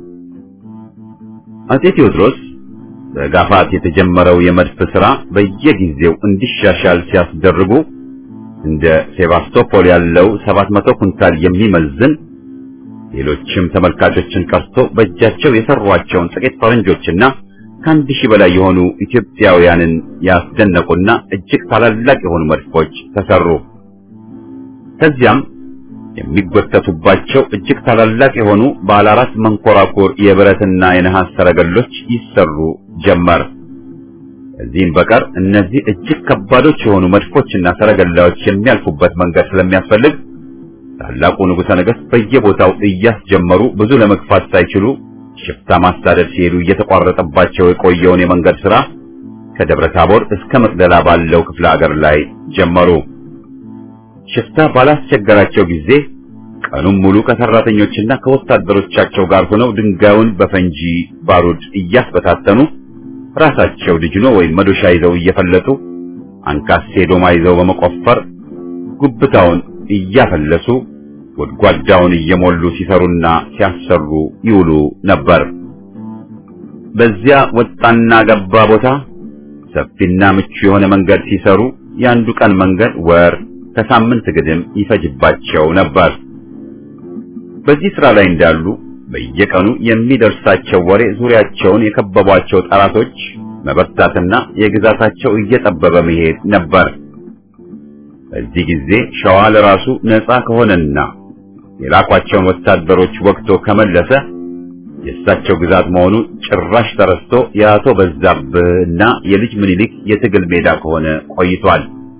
አጼ ቴዎድሮስ በጋፋት የተጀመረው የመድፍ ሥራ በየጊዜው እንዲሻሻል ሲያስደርጉ እንደ ሴባስቶፖል ያለው 700 ኩንታል የሚመዝን ሌሎችም ተመልካቾችን ቀርቶ በእጃቸው የሰሯቸውን ጥቂት ፈረንጆችና ከአንድ ሺህ በላይ የሆኑ ኢትዮጵያውያንን ያስደነቁና እጅግ ታላላቅ የሆኑ መድፎች ተሰሩ። ከዚያም የሚጎተቱባቸው እጅግ ታላላቅ የሆኑ ባለ አራት መንኮራኩር የብረትና የነሐስ ሰረገሎች ይሰሩ ጀመር። ከዚህም በቀር እነዚህ እጅግ ከባዶች የሆኑ መድፎችና ሰረገላዎች የሚያልፉበት መንገድ ስለሚያስፈልግ ታላቁ ንጉሠ ነገሥት በየቦታው እያስጀመሩ ብዙ ለመግፋት ሳይችሉ ሽፍታ ማሳደድ ሲሄዱ እየተቋረጠባቸው የቆየውን የመንገድ ሥራ ከደብረ ታቦር እስከ መቅደላ ባለው ክፍለ ሀገር ላይ ጀመሩ። ሽፍታ ባላስቸገራቸው ጊዜ ቀኑን ሙሉ ከሰራተኞችና ከወታደሮቻቸው ጋር ሆነው ድንጋዩን በፈንጂ ባሩድ እያስበታተኑ ራሳቸው ድጅኖ ወይም መዶሻ ይዘው እየፈለጡ አንካሴ ዶማ ይዘው በመቆፈር ጉብታውን እያፈለሱ ጎድጓዳውን እየሞሉ ሲሰሩና ሲያሰሩ ይውሉ ነበር። በዚያ ወጣና ገባ ቦታ ሰፊና ምቹ የሆነ መንገድ ሲሰሩ የአንዱ ቀን መንገድ ወር ከሳምንት ግድም ይፈጅባቸው ነበር። በዚህ ስራ ላይ እንዳሉ በየቀኑ የሚደርሳቸው ወሬ ዙሪያቸውን የከበቧቸው ጠላቶች መበርታትና የግዛታቸው እየጠበበ መሄድ ነበር። በዚህ ጊዜ ሸዋ ለራሱ ነፃ ከሆነና የላኳቸውን ወታደሮች ወቅቶ ከመለሰ የእሳቸው ግዛት መሆኑ ጭራሽ ተረስቶ የአቶ በዛብህና የልጅ ምኒልክ የትግል ሜዳ ከሆነ ቆይቷል።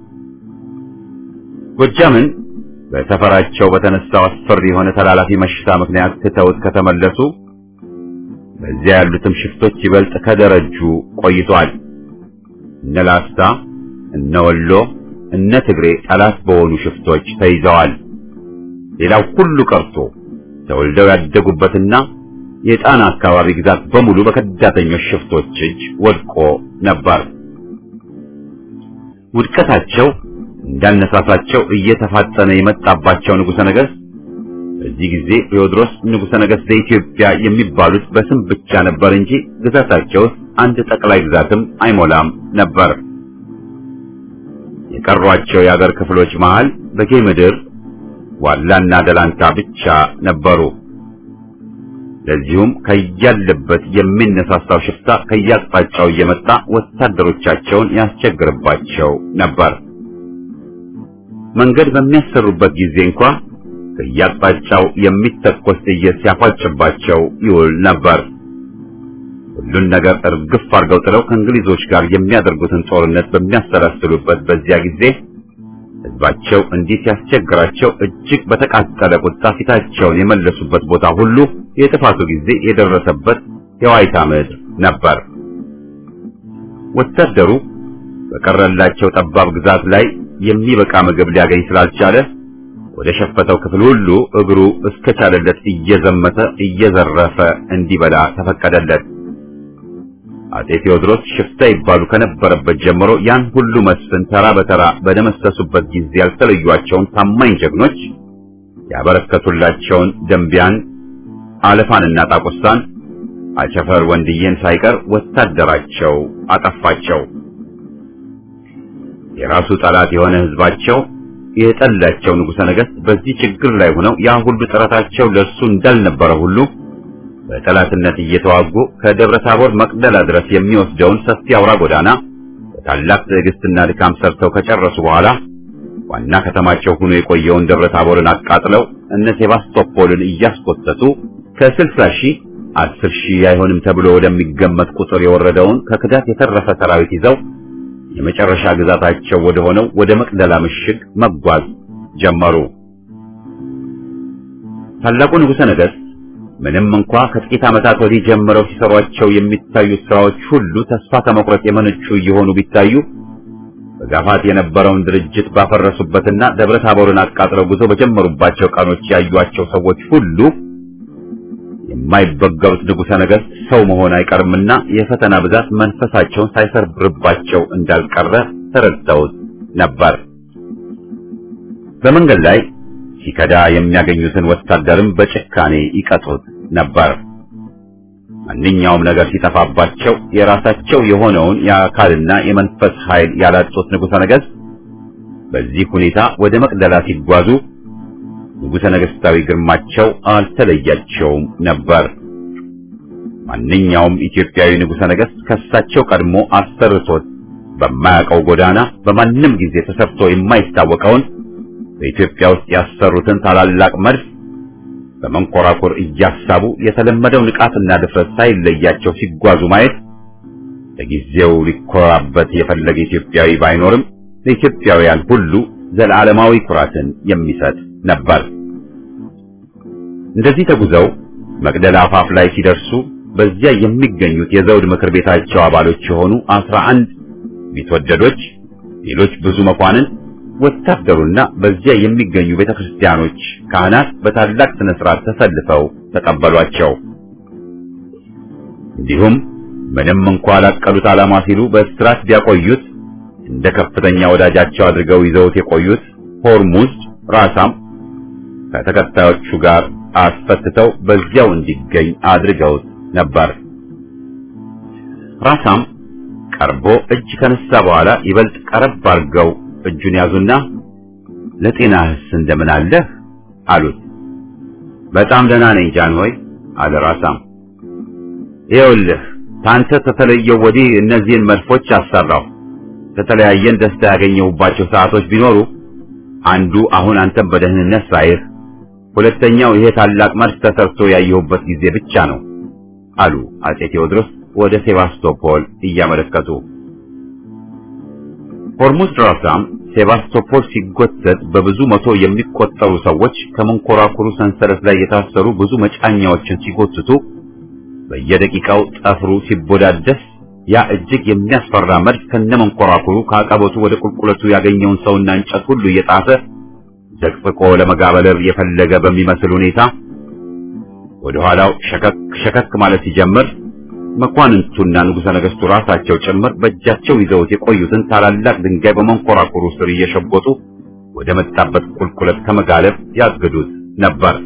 ጎጃምን በሰፈራቸው በተነሳው አስፈሪ የሆነ ተላላፊ መሽታ ምክንያት ትተውት ከተመለሱ በዚያ ያሉትም ሽፍቶች ይበልጥ ከደረጁ ቆይቷል። እነ ላስታ፣ እነ ወሎ፣ እነ ትግሬ ጠላት በሆኑ ሽፍቶች ተይዘዋል። ሌላው ሁሉ ቀርቶ ተወልደው ያደጉበትና የጣና አካባቢ ግዛት በሙሉ በከዳተኞች ሽፍቶች እጅ ወድቆ ነበር። ውድቀታቸው እንዳነሳሳቸው እየተፋጠነ የመጣባቸው ንጉሠ ነገሥት በዚህ ጊዜ ቴዎድሮስ ንጉሠ ነገሥት ለኢትዮጵያ የሚባሉት በስም ብቻ ነበር እንጂ ግዛታቸው ውስጥ አንድ ጠቅላይ ግዛትም አይሞላም ነበር። የቀሯቸው የአገር ክፍሎች መሃል በጌ ምድር ዋላና ደላንታ ብቻ ነበሩ። ለዚሁም ከያለበት የሚነሳሳው ሽፍታ ከያቅጣጫው እየመጣ ወታደሮቻቸውን ያስቸግርባቸው ነበር። መንገድ በሚያሰሩበት ጊዜ እንኳ ከያቅጣጫው የሚተኮስ ጥይት ሲያፏጭባቸው ይውል ነበር። ሁሉን ነገር እርግፍ አድርገው ጥለው ከእንግሊዞች ጋር የሚያደርጉትን ጦርነት በሚያሰላስሉበት በዚያ ጊዜ ሕዝባቸው እንዲህ ሲያስቸግራቸው እጅግ በተቃጠለ ቁጣ ፊታቸውን የመለሱበት ቦታ ሁሉ የጥፋቱ ጊዜ የደረሰበት የዋይታ ምድር ነበር። ወታደሩ በቀረላቸው ጠባብ ግዛት ላይ የሚበቃ ምግብ ሊያገኝ ስላልቻለ ወደ ሸፈተው ክፍል ሁሉ እግሩ እስከቻለለት እየዘመተ እየዘረፈ እንዲበላ ተፈቀደለት። አጼ ቴዎድሮስ ሽፍታ ይባሉ ከነበረበት ጀምሮ ያን ሁሉ መስፍን ተራ በተራ በደመሰሱበት ጊዜ ያልተለዩአቸውን ታማኝ ጀግኖች ያበረከቱላቸውን ደንቢያን፣ አለፋንና ጣቁሳን አቸፈር ወንድዬን ሳይቀር ወታደራቸው አጠፋቸው። የራሱ ጠላት የሆነ ህዝባቸው የጠላቸው ንጉሠ ነገሥት በዚህ ችግር ላይ ሆነው ያ ሁሉ ጥረታቸው ለእርሱ እንዳልነበረ ሁሉ በጠላትነት እየተዋጉ ከደብረ ታቦር መቅደላ ድረስ የሚወስደውን ሰፊ አውራ ጎዳና በታላቅ ትዕግስትና ድካም ሰርተው ከጨረሱ በኋላ ዋና ከተማቸው ሆኖ የቆየውን ደብረ ታቦርን አቃጥለው እነ ሴባስቶፖልን እያስቆጠጡ ከስልሳ ሺህ አስር ሺህ አይሆንም ተብሎ ወደሚገመት ቁጥር የወረደውን ከክዳት የተረፈ ሰራዊት ይዘው የመጨረሻ ግዛታቸው ወደ ሆነው ወደ መቅደላ ምሽግ መጓዝ ጀመሩ። ታላቁ ንጉሠ ነገሥት ምንም እንኳ ከጥቂት ዓመታት ወዲህ ጀምረው ሲሰሯቸው የሚታዩት ስራዎች ሁሉ ተስፋ ከመቁረጥ የመነጩ እየሆኑ ቢታዩ በጋፋት የነበረውን ድርጅት ባፈረሱበትና ደብረ ታቦርን አቃጥለው ጉዞ በጀመሩባቸው ቀኖች ያዩአቸው ሰዎች ሁሉ የማይበገሩት ንጉሠ ነገሥት ሰው መሆን አይቀርምና የፈተና ብዛት መንፈሳቸውን ሳይሰርብርባቸው እንዳልቀረ ተረድተውት ነበር። በመንገድ ላይ ሲከዳ የሚያገኙትን ወታደርም በጭካኔ ይቀጡት ነበር። ማንኛውም ነገር ሲጠፋባቸው የራሳቸው የሆነውን የአካልና የመንፈስ ኃይል ያላጡት ንጉሠ ነገሥት በዚህ ሁኔታ ወደ መቅደላ ሲጓዙ ንጉሠ ነገሥታዊ ግርማቸው አልተለያቸውም ነበር። ማንኛውም ኢትዮጵያዊ ንጉሠ ነገሥት ከሳቸው ቀድሞ አሰርቶት በማያውቀው ጎዳና በማንም ጊዜ ተሰርቶ የማይታወቀውን በኢትዮጵያ ውስጥ ያሰሩትን ታላላቅ መድፍ በመንኮራኩር እያሳቡ የተለመደው ንቃትና ድፍረት ሳይለያቸው ሲጓዙ ማየት ለጊዜው ሊኮራበት የፈለገ ኢትዮጵያዊ ባይኖርም ለኢትዮጵያውያን ሁሉ ዘላለማዊ ኩራትን የሚሰጥ ነበር። እንደዚህ ተጉዘው መቅደላ አፋፍ ላይ ሲደርሱ በዚያ የሚገኙት የዘውድ ምክር ቤታቸው አባሎች የሆኑ አስራ አንድ ቢትወደዶች፣ ሌሎች ብዙ መኳንን፣ ወታደሩና በዚያ የሚገኙ ቤተክርስቲያኖች ካህናት በታላቅ ስነ ስርዓት ተሰልፈው ተቀበሏቸው። እንዲሁም ምንም እንኳ ላቀሉት ዓላማ ሲሉ በእስራት ቢያቆዩት እንደ ከፍተኛ ወዳጃቸው አድርገው ይዘውት የቆዩት ሆርሙዝ ራሳም ከተከታዮቹ ጋር አስፈትተው በዚያው እንዲገኝ አድርገውት ነበር። ራሳም ቀርቦ እጅ ከነሳ በኋላ ይበልጥ ቀረብ አድርገው እጁን ያዙና ለጤናህስ እንደምን አለህ አሉት። በጣም ደህና ነኝ ጃንሆይ አለ ራሳም። ይኸውልህ ታንተ ተተለየው ወዲህ እነዚህን መድፎች አሰራው። ከተለያየን ደስታ ያገኘሁባቸው ሰዓቶች ቢኖሩ አንዱ አሁን አንተን በደህንነት ሳይህ፣ ሁለተኛው ይሄ ታላቅ መድፍ ተሰርቶ ያየሁበት ጊዜ ብቻ ነው አሉ አጼ ቴዎድሮስ ወደ ሴባስቶፖል እያመለከቱ። ሆርሙዝ ራሳም ሴባስቶፖል ሲጎተት በብዙ መቶ የሚቆጠሩ ሰዎች ከመንኮራኩሩ ሰንሰለት ላይ የታሰሩ ብዙ መጫኛዎችን ሲጎትቱ በየደቂቃው ጠፍሩ ሲቦዳደስ ያ እጅግ የሚያስፈራ መድፍ ከነመንኮራኩሩ ከአቀበቱ ወደ ቁልቁለቱ ያገኘውን ሰውና እንጨት ሁሉ እየጣፈ ዘቅዝቆ ለመጋበለር የፈለገ በሚመስል ሁኔታ ወደ ኋላው ሸከክ ሸከክ ማለት ሲጀምር መኳንንቱና ንጉሠ ነገሥቱ ራሳቸው ጭምር በእጃቸው ይዘውት የቆዩትን ታላላቅ ድንጋይ በመንኮራኩሩ ስር እየሸጎጡ ወደ መጣበት ቁልቁለት ከመጋለብ ያግዱት ነበር።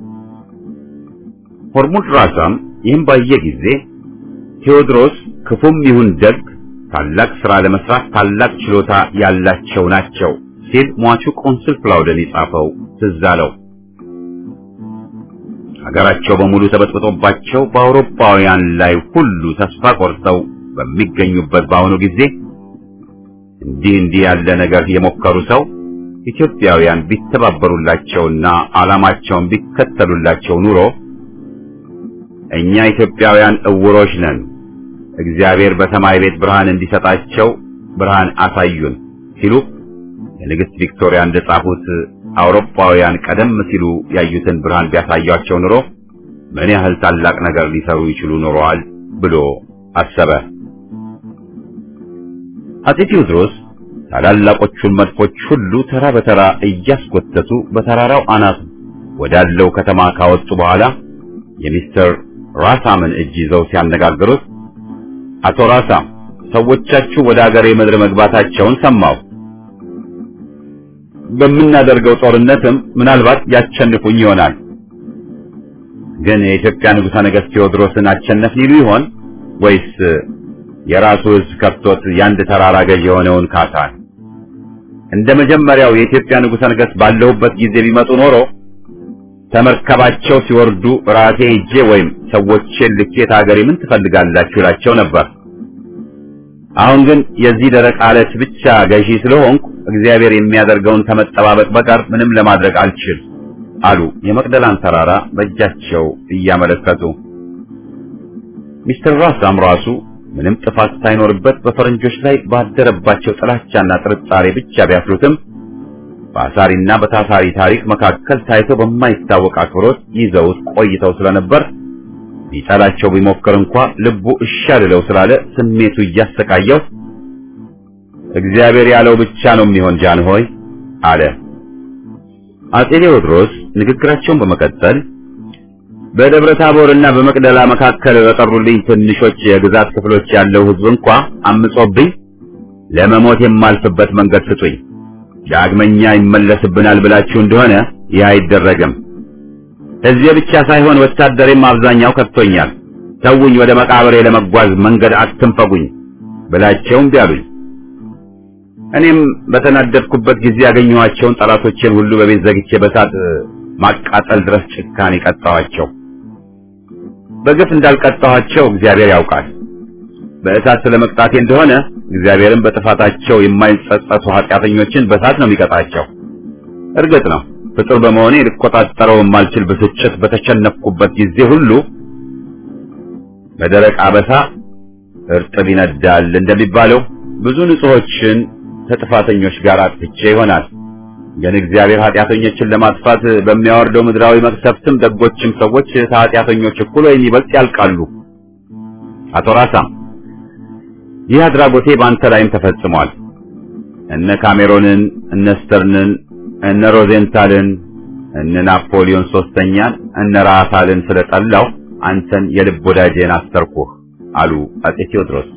ሆርሙዝ ራሳም ይህም ባየ ጊዜ ቴዎድሮስ ክፉም ይሁን ደግ ታላቅ ሥራ ለመስራት ታላቅ ችሎታ ያላቸው ናቸው ሲል ሟቹ ቆንስል ክላውደን የጻፈው ትዝ አለው። ሀገራቸው በሙሉ ተበጥብጦባቸው በአውሮፓውያን ላይ ሁሉ ተስፋ ቆርጠው በሚገኙበት በአሁኑ ጊዜ እንዲህ እንዲህ ያለ ነገር የሞከሩ ሰው ኢትዮጵያውያን ቢተባበሩላቸውና ዓላማቸውን ቢከተሉላቸው ኑሮ እኛ ኢትዮጵያውያን እውሮች ነን፣ እግዚአብሔር በሰማይ ቤት ብርሃን እንዲሰጣቸው ብርሃን አሳዩን ሲሉ የንግሥት ቪክቶሪያ እንደጻፉት አውሮፓውያን ቀደም ሲሉ ያዩትን ብርሃን ቢያሳያቸው ኑሮ ምን ያህል ታላቅ ነገር ሊሰሩ ይችሉ ኖረዋል ብሎ አሰበ። አጼ ቴዎድሮስ ታላላቆቹን መድፎች ሁሉ ተራ በተራ እያስጎተቱ በተራራው አናት ወዳለው ከተማ ካወጡ በኋላ የሚስተር ራሳምን እጅ ይዘው ሲያነጋግሩት አቶ ራሳም ሰዎቻችሁ ወደ አገሬ ምድር መግባታቸውን ሰማሁ። በምናደርገው ጦርነትም ምናልባት ያቸንፉኝ ይሆናል። ግን የኢትዮጵያ ንጉሠ ነገሥት ቴዎድሮስን አቸነፍን ይሉ ይሆን ወይስ የራሱ ሕዝብ ከፍቶት የአንድ ተራራ ገዥ የሆነውን ካሳን? እንደ መጀመሪያው የኢትዮጵያ ንጉሠ ነገሥት ባለሁበት ጊዜ ቢመጡ ኖሮ ተመርከባቸው ሲወርዱ ራሴ ሄጄ ወይም ሰዎቼን ልኬት አገሬ ምን ትፈልጋላችሁ እላቸው ነበር። አሁን ግን የዚህ ደረቅ አለት ብቻ ገዢ ስለሆንኩ እግዚአብሔር የሚያደርገውን ከመጠባበቅ በቀር ምንም ለማድረግ አልችል አሉ የመቅደላን ተራራ በእጃቸው እያመለከቱ። ሚስተር ራሳም ራሱ ምንም ጥፋት ሳይኖርበት በፈረንጆች ላይ ባደረባቸው ጥላቻና ጥርጣሬ ብቻ ቢያስሩትም በአሳሪና በታሳሪ ታሪክ መካከል ታይቶ በማይታወቅ አክብሮት ይዘውት ቆይተው ስለነበር ሊጠላቸው ቢሞክር እንኳ ልቡ እሺ አልለው ስላለ ስሜቱ እያሰቃየው እግዚአብሔር ያለው ብቻ ነው የሚሆን ጃንሆይ አለ። አጼ ቴዎድሮስ ንግግራቸውን በመቀጠል በደብረ ታቦርና በመቅደላ መካከል በቀሩልኝ ትንሾች የግዛት ክፍሎች ያለው ሕዝብ እንኳ አምጾብኝ ለመሞት የማልፍበት መንገድ ስጡኝ። ዳግመኛ ይመለስብናል ብላችሁ እንደሆነ ይህ አይደረግም። ሕዝቤ ብቻ ሳይሆን ወታደሬም አብዛኛው ከፍቶኛል። ተውኝ፣ ወደ መቃብሬ ለመጓዝ መንገድ አትንፈጉኝ ብላቸውም ቢያሉኝ እኔም በተናደድኩበት ጊዜ ያገኘኋቸውን ጠላቶቼን ሁሉ በቤት ዘግቼ በሳት ማቃጠል ድረስ ጭካኔ ቀጣኋቸው። በግፍ እንዳልቀጣኋቸው እግዚአብሔር ያውቃል። በእሳት ስለመቅጣቴ እንደሆነ እግዚአብሔርን በጥፋታቸው የማይጸጸቱ ኃጢአተኞችን በእሳት ነው የሚቀጣቸው። እርግጥ ነው ፍጡር በመሆኔ ልቆጣጠረው የማልችል ብስጭት በተሸነፍኩበት ጊዜ ሁሉ በደረቅ አበሳ እርጥብ ይነዳል እንደሚባለው ብዙ ንጹሖችን ከጥፋተኞች ጋር አጥፍቼ ይሆናል። ግን እግዚአብሔር ኃጢአተኞችን ለማጥፋት በሚያወርደው ምድራዊ መቅሰፍትም ደጎችም ሰዎች ከኃጢአተኞች እኩል ወይም ይበልጥ ያልቃሉ። አቶ ራሳ ይህ አድራጎቴ በአንተ ላይም ተፈጽሟል። እነ ካሜሮንን፣ እነ ስተርንን፣ እነ ሮዜንታልን፣ እነ ናፖሊዮን ሶስተኛን፣ እነ ራሳልን ስለጠላው አንተን የልብ ወዳጄን አሰርኩህ አሉ አጼ ቴዎድሮስ።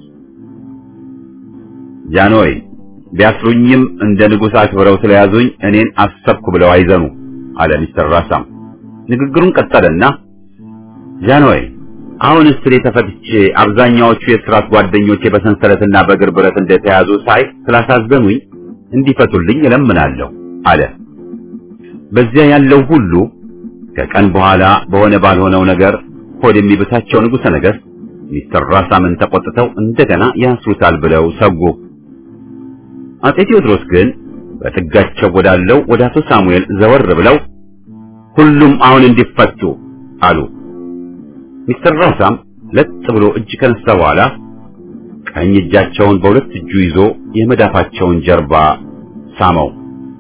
ጃንሆይ ቢያስሩኝም እንደ ንጉሥ አክብረው ስለያዙኝ እኔን አሰብኩ ብለው አይዘኑ አለ ሚስተር ራሳም። ንግግሩን ቀጠለና ጃንሆይ አሁን እስሬ ተፈትቼ አብዛኛዎቹ የእስራት ጓደኞቼ በሰንሰለትና በእግር ብረት እንደተያዙ ሳይ ስላሳዘኑኝ እንዲፈቱልኝ እለምናለሁ አለ። በዚያ ያለው ሁሉ ከቀን በኋላ በሆነ ባልሆነው ነገር ሆድ የሚብሳቸው ንጉሠ ነገሥት ሚስተር ራሳምን ተቆጥተው እንደገና ያስሩታል ብለው ሰጉ። አጼ ቴዎድሮስ ግን በጥጋቸው ወዳለው ወደ አቶ ሳሙኤል ዘወር ብለው ሁሉም አሁን እንዲፈቱ አሉ። ሚስተር ራሳም ለጥ ብሎ እጅ ከነሳ በኋላ ቀኝ እጃቸውን በሁለት እጁ ይዞ የመዳፋቸውን ጀርባ ሳመው።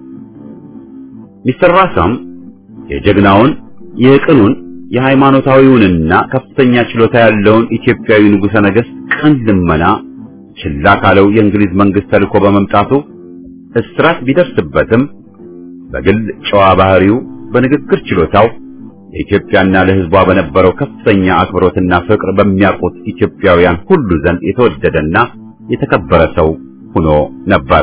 ሚስተር ራሳም የጀግናውን የቅኑን የሃይማኖታዊውንና ከፍተኛ ችሎታ ያለውን ኢትዮጵያዊ ንጉሠ ነገሥት ቅን ልመና ችላ ካለው የእንግሊዝ መንግስት ተልኮ በመምጣቱ እስራት ቢደርስበትም በግል ጨዋ ባህሪው፣ በንግግር ችሎታው ለኢትዮጵያና ለሕዝቧ በነበረው ከፍተኛ አክብሮትና ፍቅር በሚያውቁት ኢትዮጵያውያን ሁሉ ዘንድ የተወደደና የተከበረ ሰው ሆኖ ነበር።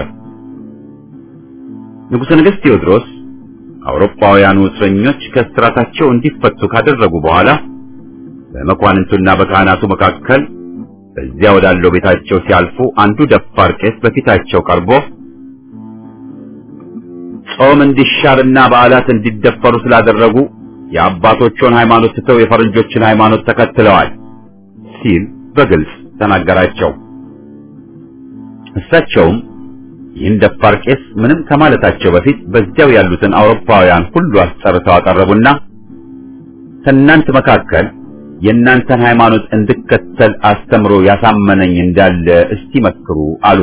ንጉሠ ነገሥት ቴዎድሮስ አውሮፓውያኑ እስረኞች ከእስራታቸው እንዲፈቱ ካደረጉ በኋላ በመኳንንቱና በካህናቱ መካከል በዚያ ወዳለው ቤታቸው ሲያልፉ አንዱ ደፋር ቄስ በፊታቸው ቀርቦ ጾም እንዲሻርና በዓላት እንዲደፈሩ ስላደረጉ የአባቶቹን ሃይማኖት ትተው የፈረንጆችን ሃይማኖት ተከትለዋል ሲል በግልጽ ተናገራቸው። እሳቸውም ይህን ደፋር ቄስ ምንም ከማለታቸው በፊት በዚያው ያሉትን አውሮፓውያን ሁሉ አስጠርተው አቀረቡና ከእናንተ መካከል የእናንተን ሃይማኖት እንድከተል አስተምሮ ያሳመነኝ እንዳለ እስቲ መስክሩ አሉ።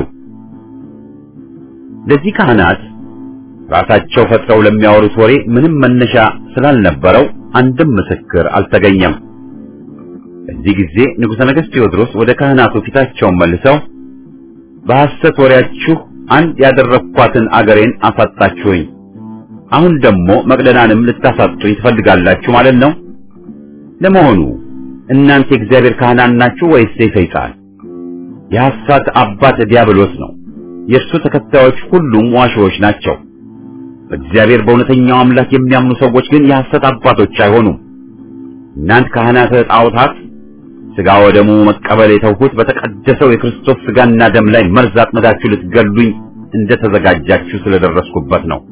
ለዚህ ካህናት ራሳቸው ፈጥረው ለሚያወሩት ወሬ ምንም መነሻ ስላልነበረው አንድም ምስክር አልተገኘም። በዚህ ጊዜ ንጉሠ ነገሥት ቴዎድሮስ ወደ ካህናቱ ፊታቸውን መልሰው በሐሰት ወሬያችሁ አንድ ያደረኳትን አገሬን አሳጣችሁኝ። አሁን ደግሞ መቅደላንም ልታሳጡኝ ትፈልጋላችሁ ማለት ነው። ለመሆኑ እናንተ የእግዚአብሔር ካህናት ናችሁ ወይስ የሰይጣን? የሐሰት አባት ዲያብሎስ ነው። የእርሱ ተከታዮች ሁሉም ዋሾዎች ናቸው። በእግዚአብሔር በእውነተኛው አምላክ የሚያምኑ ሰዎች ግን የሐሰት አባቶች አይሆኑም። እናንተ ካህናተ ጣዖታት ሥጋ ወደሙ መቀበል የተውሁት በተቀደሰው የክርስቶስ ሥጋና ደም ላይ መርዝ አጥምዳችሁ ልትገሉኝ እንደተዘጋጃችሁ ስለደረስኩበት ነው።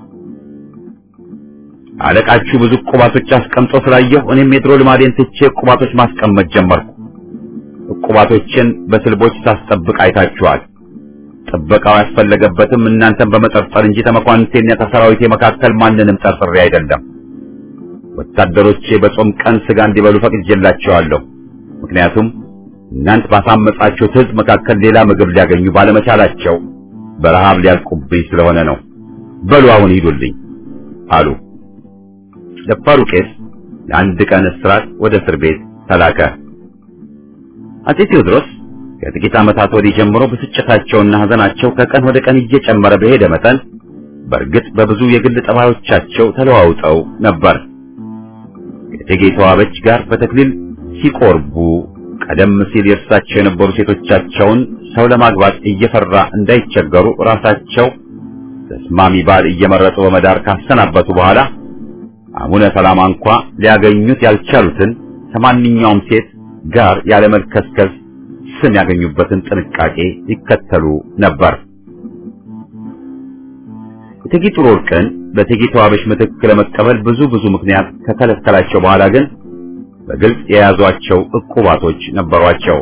አለቃችሁ ብዙ ቁባቶች አስቀምጦ ስላየሁ እኔም የድሮ ልማዴን ትቼ ቁባቶች ማስቀመጥ ጀመርኩ። ቁባቶችን በስልቦች ሳስጠብቅ አይታችኋል። ጥበቃው ያስፈለገበትም እናንተን በመጠርጠር እንጂ ተመኳንንቴና ተሰራዊቴ መካከል ማንንም ጠርጥሬ አይደለም። ወታደሮቼ በጾም ቀን ሥጋ እንዲበሉ ፈቅጄላቸዋለሁ። ምክንያቱም እናንተ ባሳመጻችሁት ሕዝብ መካከል ሌላ ምግብ ሊያገኙ ባለመቻላቸው በረሃብ ሊያልቁብኝ ስለሆነ ነው። በሉ አሁን ሂዱልኝ አሉ። ደፋሩ ቄስ ለአንድ ቀን እስራት ወደ እስር ቤት ተላከ። አፄ ቴዎድሮስ ከጥቂት ዓመታት ወዲህ ጀምሮ ብስጭታቸውና ሐዘናቸው ከቀን ወደ ቀን እየጨመረ በሄደ መጠን በእርግጥ በብዙ የግል ጠባዮቻቸው ተለዋውጠው ነበር። ከእቴጌ ተዋበች ጋር በተክሊል ሲቆርቡ ቀደም ሲል የእርሳቸው የነበሩ ሴቶቻቸውን ሰው ለማግባት እየፈራ እንዳይቸገሩ ራሳቸው ተስማሚ ባል እየመረጡ በመዳር ካሰናበቱ በኋላ አቡነ ሰላማ እንኳ ሊያገኙት ያልቻሉትን ከማንኛውም ሴት ጋር ያለመልከስከስ ስም ያገኙበትን ጥንቃቄ ይከተሉ ነበር። እቴጌ ጥሩ ወርቅን በእቴጌ ተዋበሽ ምትክ ለመቀበል ብዙ ብዙ ምክንያት ከከለከላቸው በኋላ ግን በግልጽ የያዟቸው ዕቁባቶች ነበሯቸው።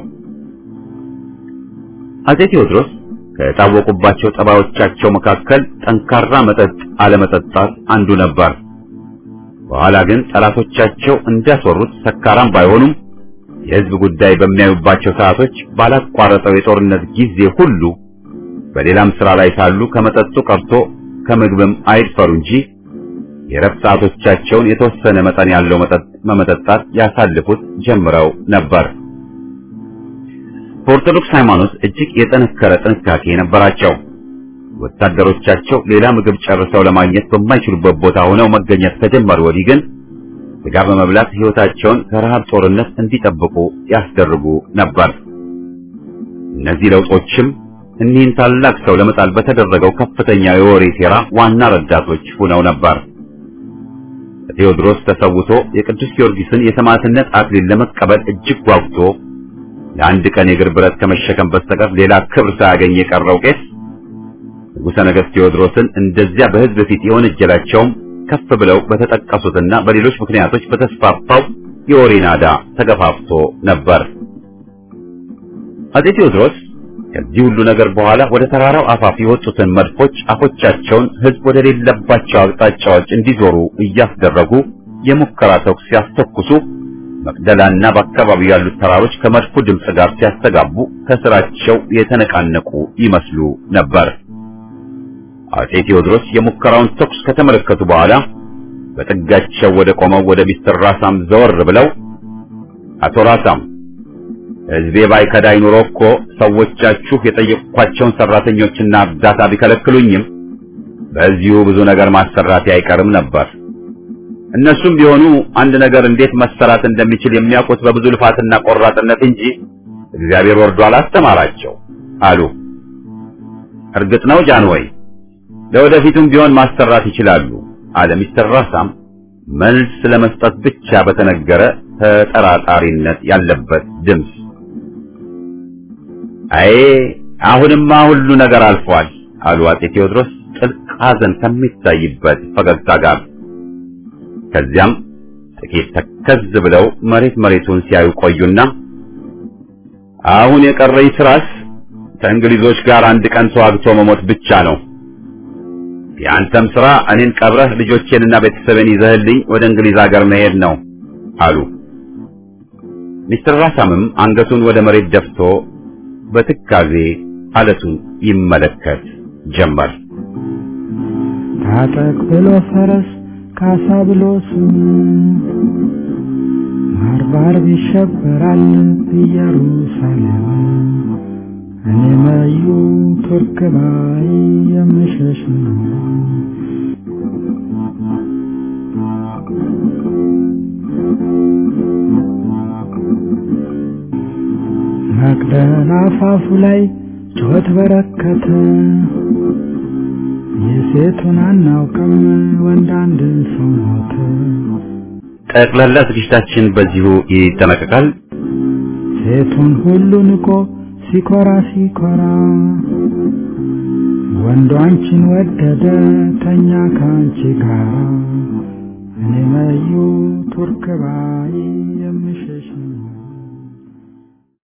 አፄ ቴዎድሮስ ከታወቁባቸው ጠባዮቻቸው መካከል ጠንካራ መጠጥ አለመጠጣት አንዱ ነበር። በኋላ ግን ጠላቶቻቸው እንዳስወሩት ሰካራም ባይሆኑም የሕዝብ ጉዳይ በሚያዩባቸው ሰዓቶች ባላቋረጠው የጦርነት ጊዜ ሁሉ በሌላም ሥራ ላይ ሳሉ ከመጠጡ ቀርቶ ከምግብም አይድፈሩ እንጂ የረፍት ሰዓቶቻቸውን የተወሰነ መጠን ያለው መጠጥ በመጠጣት ያሳልፉት ጀምረው ነበር። በኦርቶዶክስ ሃይማኖት እጅግ የጠነከረ ጥንቃቄ ነበራቸው። ወታደሮቻቸው ሌላ ምግብ ጨርሰው ለማግኘት በማይችሉበት ቦታ ሆነው መገኘት ከጀመሩ ወዲህ ግን ስጋ በመብላት ሕይወታቸውን ከረሃብ ጦርነት እንዲጠብቁ ያስደርጉ ነበር። እነዚህ ለውጦችም እኒህን ታላቅ ሰው ለመጣል በተደረገው ከፍተኛ የወሬ ሴራ ዋና ረዳቶች ሆነው ነበር። ቴዎድሮስ ተሰውቶ የቅዱስ ጊዮርጊስን የሰማዕትነት አክሊል ለመቀበል እጅግ ጓጉቶ ለአንድ ቀን የእግር ብረት ከመሸከም በስተቀር ሌላ ክብር ሳያገኝ የቀረው ቄስ ንጉሠ ነገሥት ቴዎድሮስን እንደዚያ በሕዝብ ፊት የወነጀላቸውም ከፍ ብለው በተጠቀሱትና በሌሎች ምክንያቶች በተስፋፋው የወሬ ናዳ ተገፋፍቶ ነበር። አፄ ቴዎድሮስ ከዚህ ሁሉ ነገር በኋላ ወደ ተራራው አፋፍ የወጡትን መድፎች አፎቻቸውን ሕዝብ ወደ ሌለባቸው አቅጣጫዎች እንዲዞሩ እያስደረጉ የሙከራ ተኩስ ሲያስተኩሱ መቅደላና በአካባቢው ያሉት ተራሮች ከመድፉ ድምፅ ጋር ሲያስተጋቡ ከስራቸው የተነቃነቁ ይመስሉ ነበር። አፄ ቴዎድሮስ የሙከራውን ተኩስ ከተመለከቱ በኋላ በጥጋቸው ወደ ቆመው ወደ ሚስተር ራሳም ዘወር ብለው አቶ ራሳም ሕዝቤ ባይከዳኝ ኑሮ እኮ ሰዎቻችሁ የጠየቅኳቸውን ሰራተኞችና እርዳታ ቢከለክሉኝም በዚሁ ብዙ ነገር ማሰራት አይቀርም ነበር። እነሱም ቢሆኑ አንድ ነገር እንዴት መሰራት እንደሚችል የሚያውቁት በብዙ ልፋትና ቆራጥነት እንጂ እግዚአብሔር ወርዶ አላስተማራቸው አሉ። እርግጥ ነው ጃንሆይ ለወደፊቱም ቢሆን ማሰራት ይችላሉ አለ ሚስተር ራሳም መልስ ለመስጠት ብቻ በተነገረ ተጠራጣሪነት ያለበት ድምፅ። አይ አሁንማ ሁሉ ነገር አልፏል አሉ አፄ ቴዎድሮስ ጥልቅ ሐዘን ከሚታይበት ፈገግታ ጋር። ከዚያም ጥቂት ተከዝ ብለው መሬት መሬቱን ሲያዩ ቆዩና አሁን የቀረኝ ስራስ ከእንግሊዞች ጋር አንድ ቀን ተዋግቶ መሞት ብቻ ነው። የአንተም ስራ እኔን ቀብረህ ልጆቼንና ቤተሰቤን ይዘህልኝ ወደ እንግሊዝ ሀገር መሄድ ነው አሉ። ሚስተር ራሳምም አንገቱን ወደ መሬት ደፍቶ በትካዜ አለቱን ይመለከት ጀመር። ታጠቅ ብሎ ፈረስ ካሳ ብሎ ስም ባርባር ይሸበራል ኢየሩሳሌም እኔ መዩ ቱርክ ባይ የምሸሽ ነው መቅደላ አፋፉ ላይ ጩኸት በረከተ የሴቱን አናውቅም ወንድ አንድ ሰው ሞተ ጠቅላላ ዝግጅታችን በዚሁ ይጠናቀቃል። ሴቱን ሁሉ ንቆ ሲኮራ ሲኮራ ወንዱ አንቺን ወደደ ተኛ ከአንቺ ጋር እኔ መዩ ቱርክ ባይ የምሸሽ ነው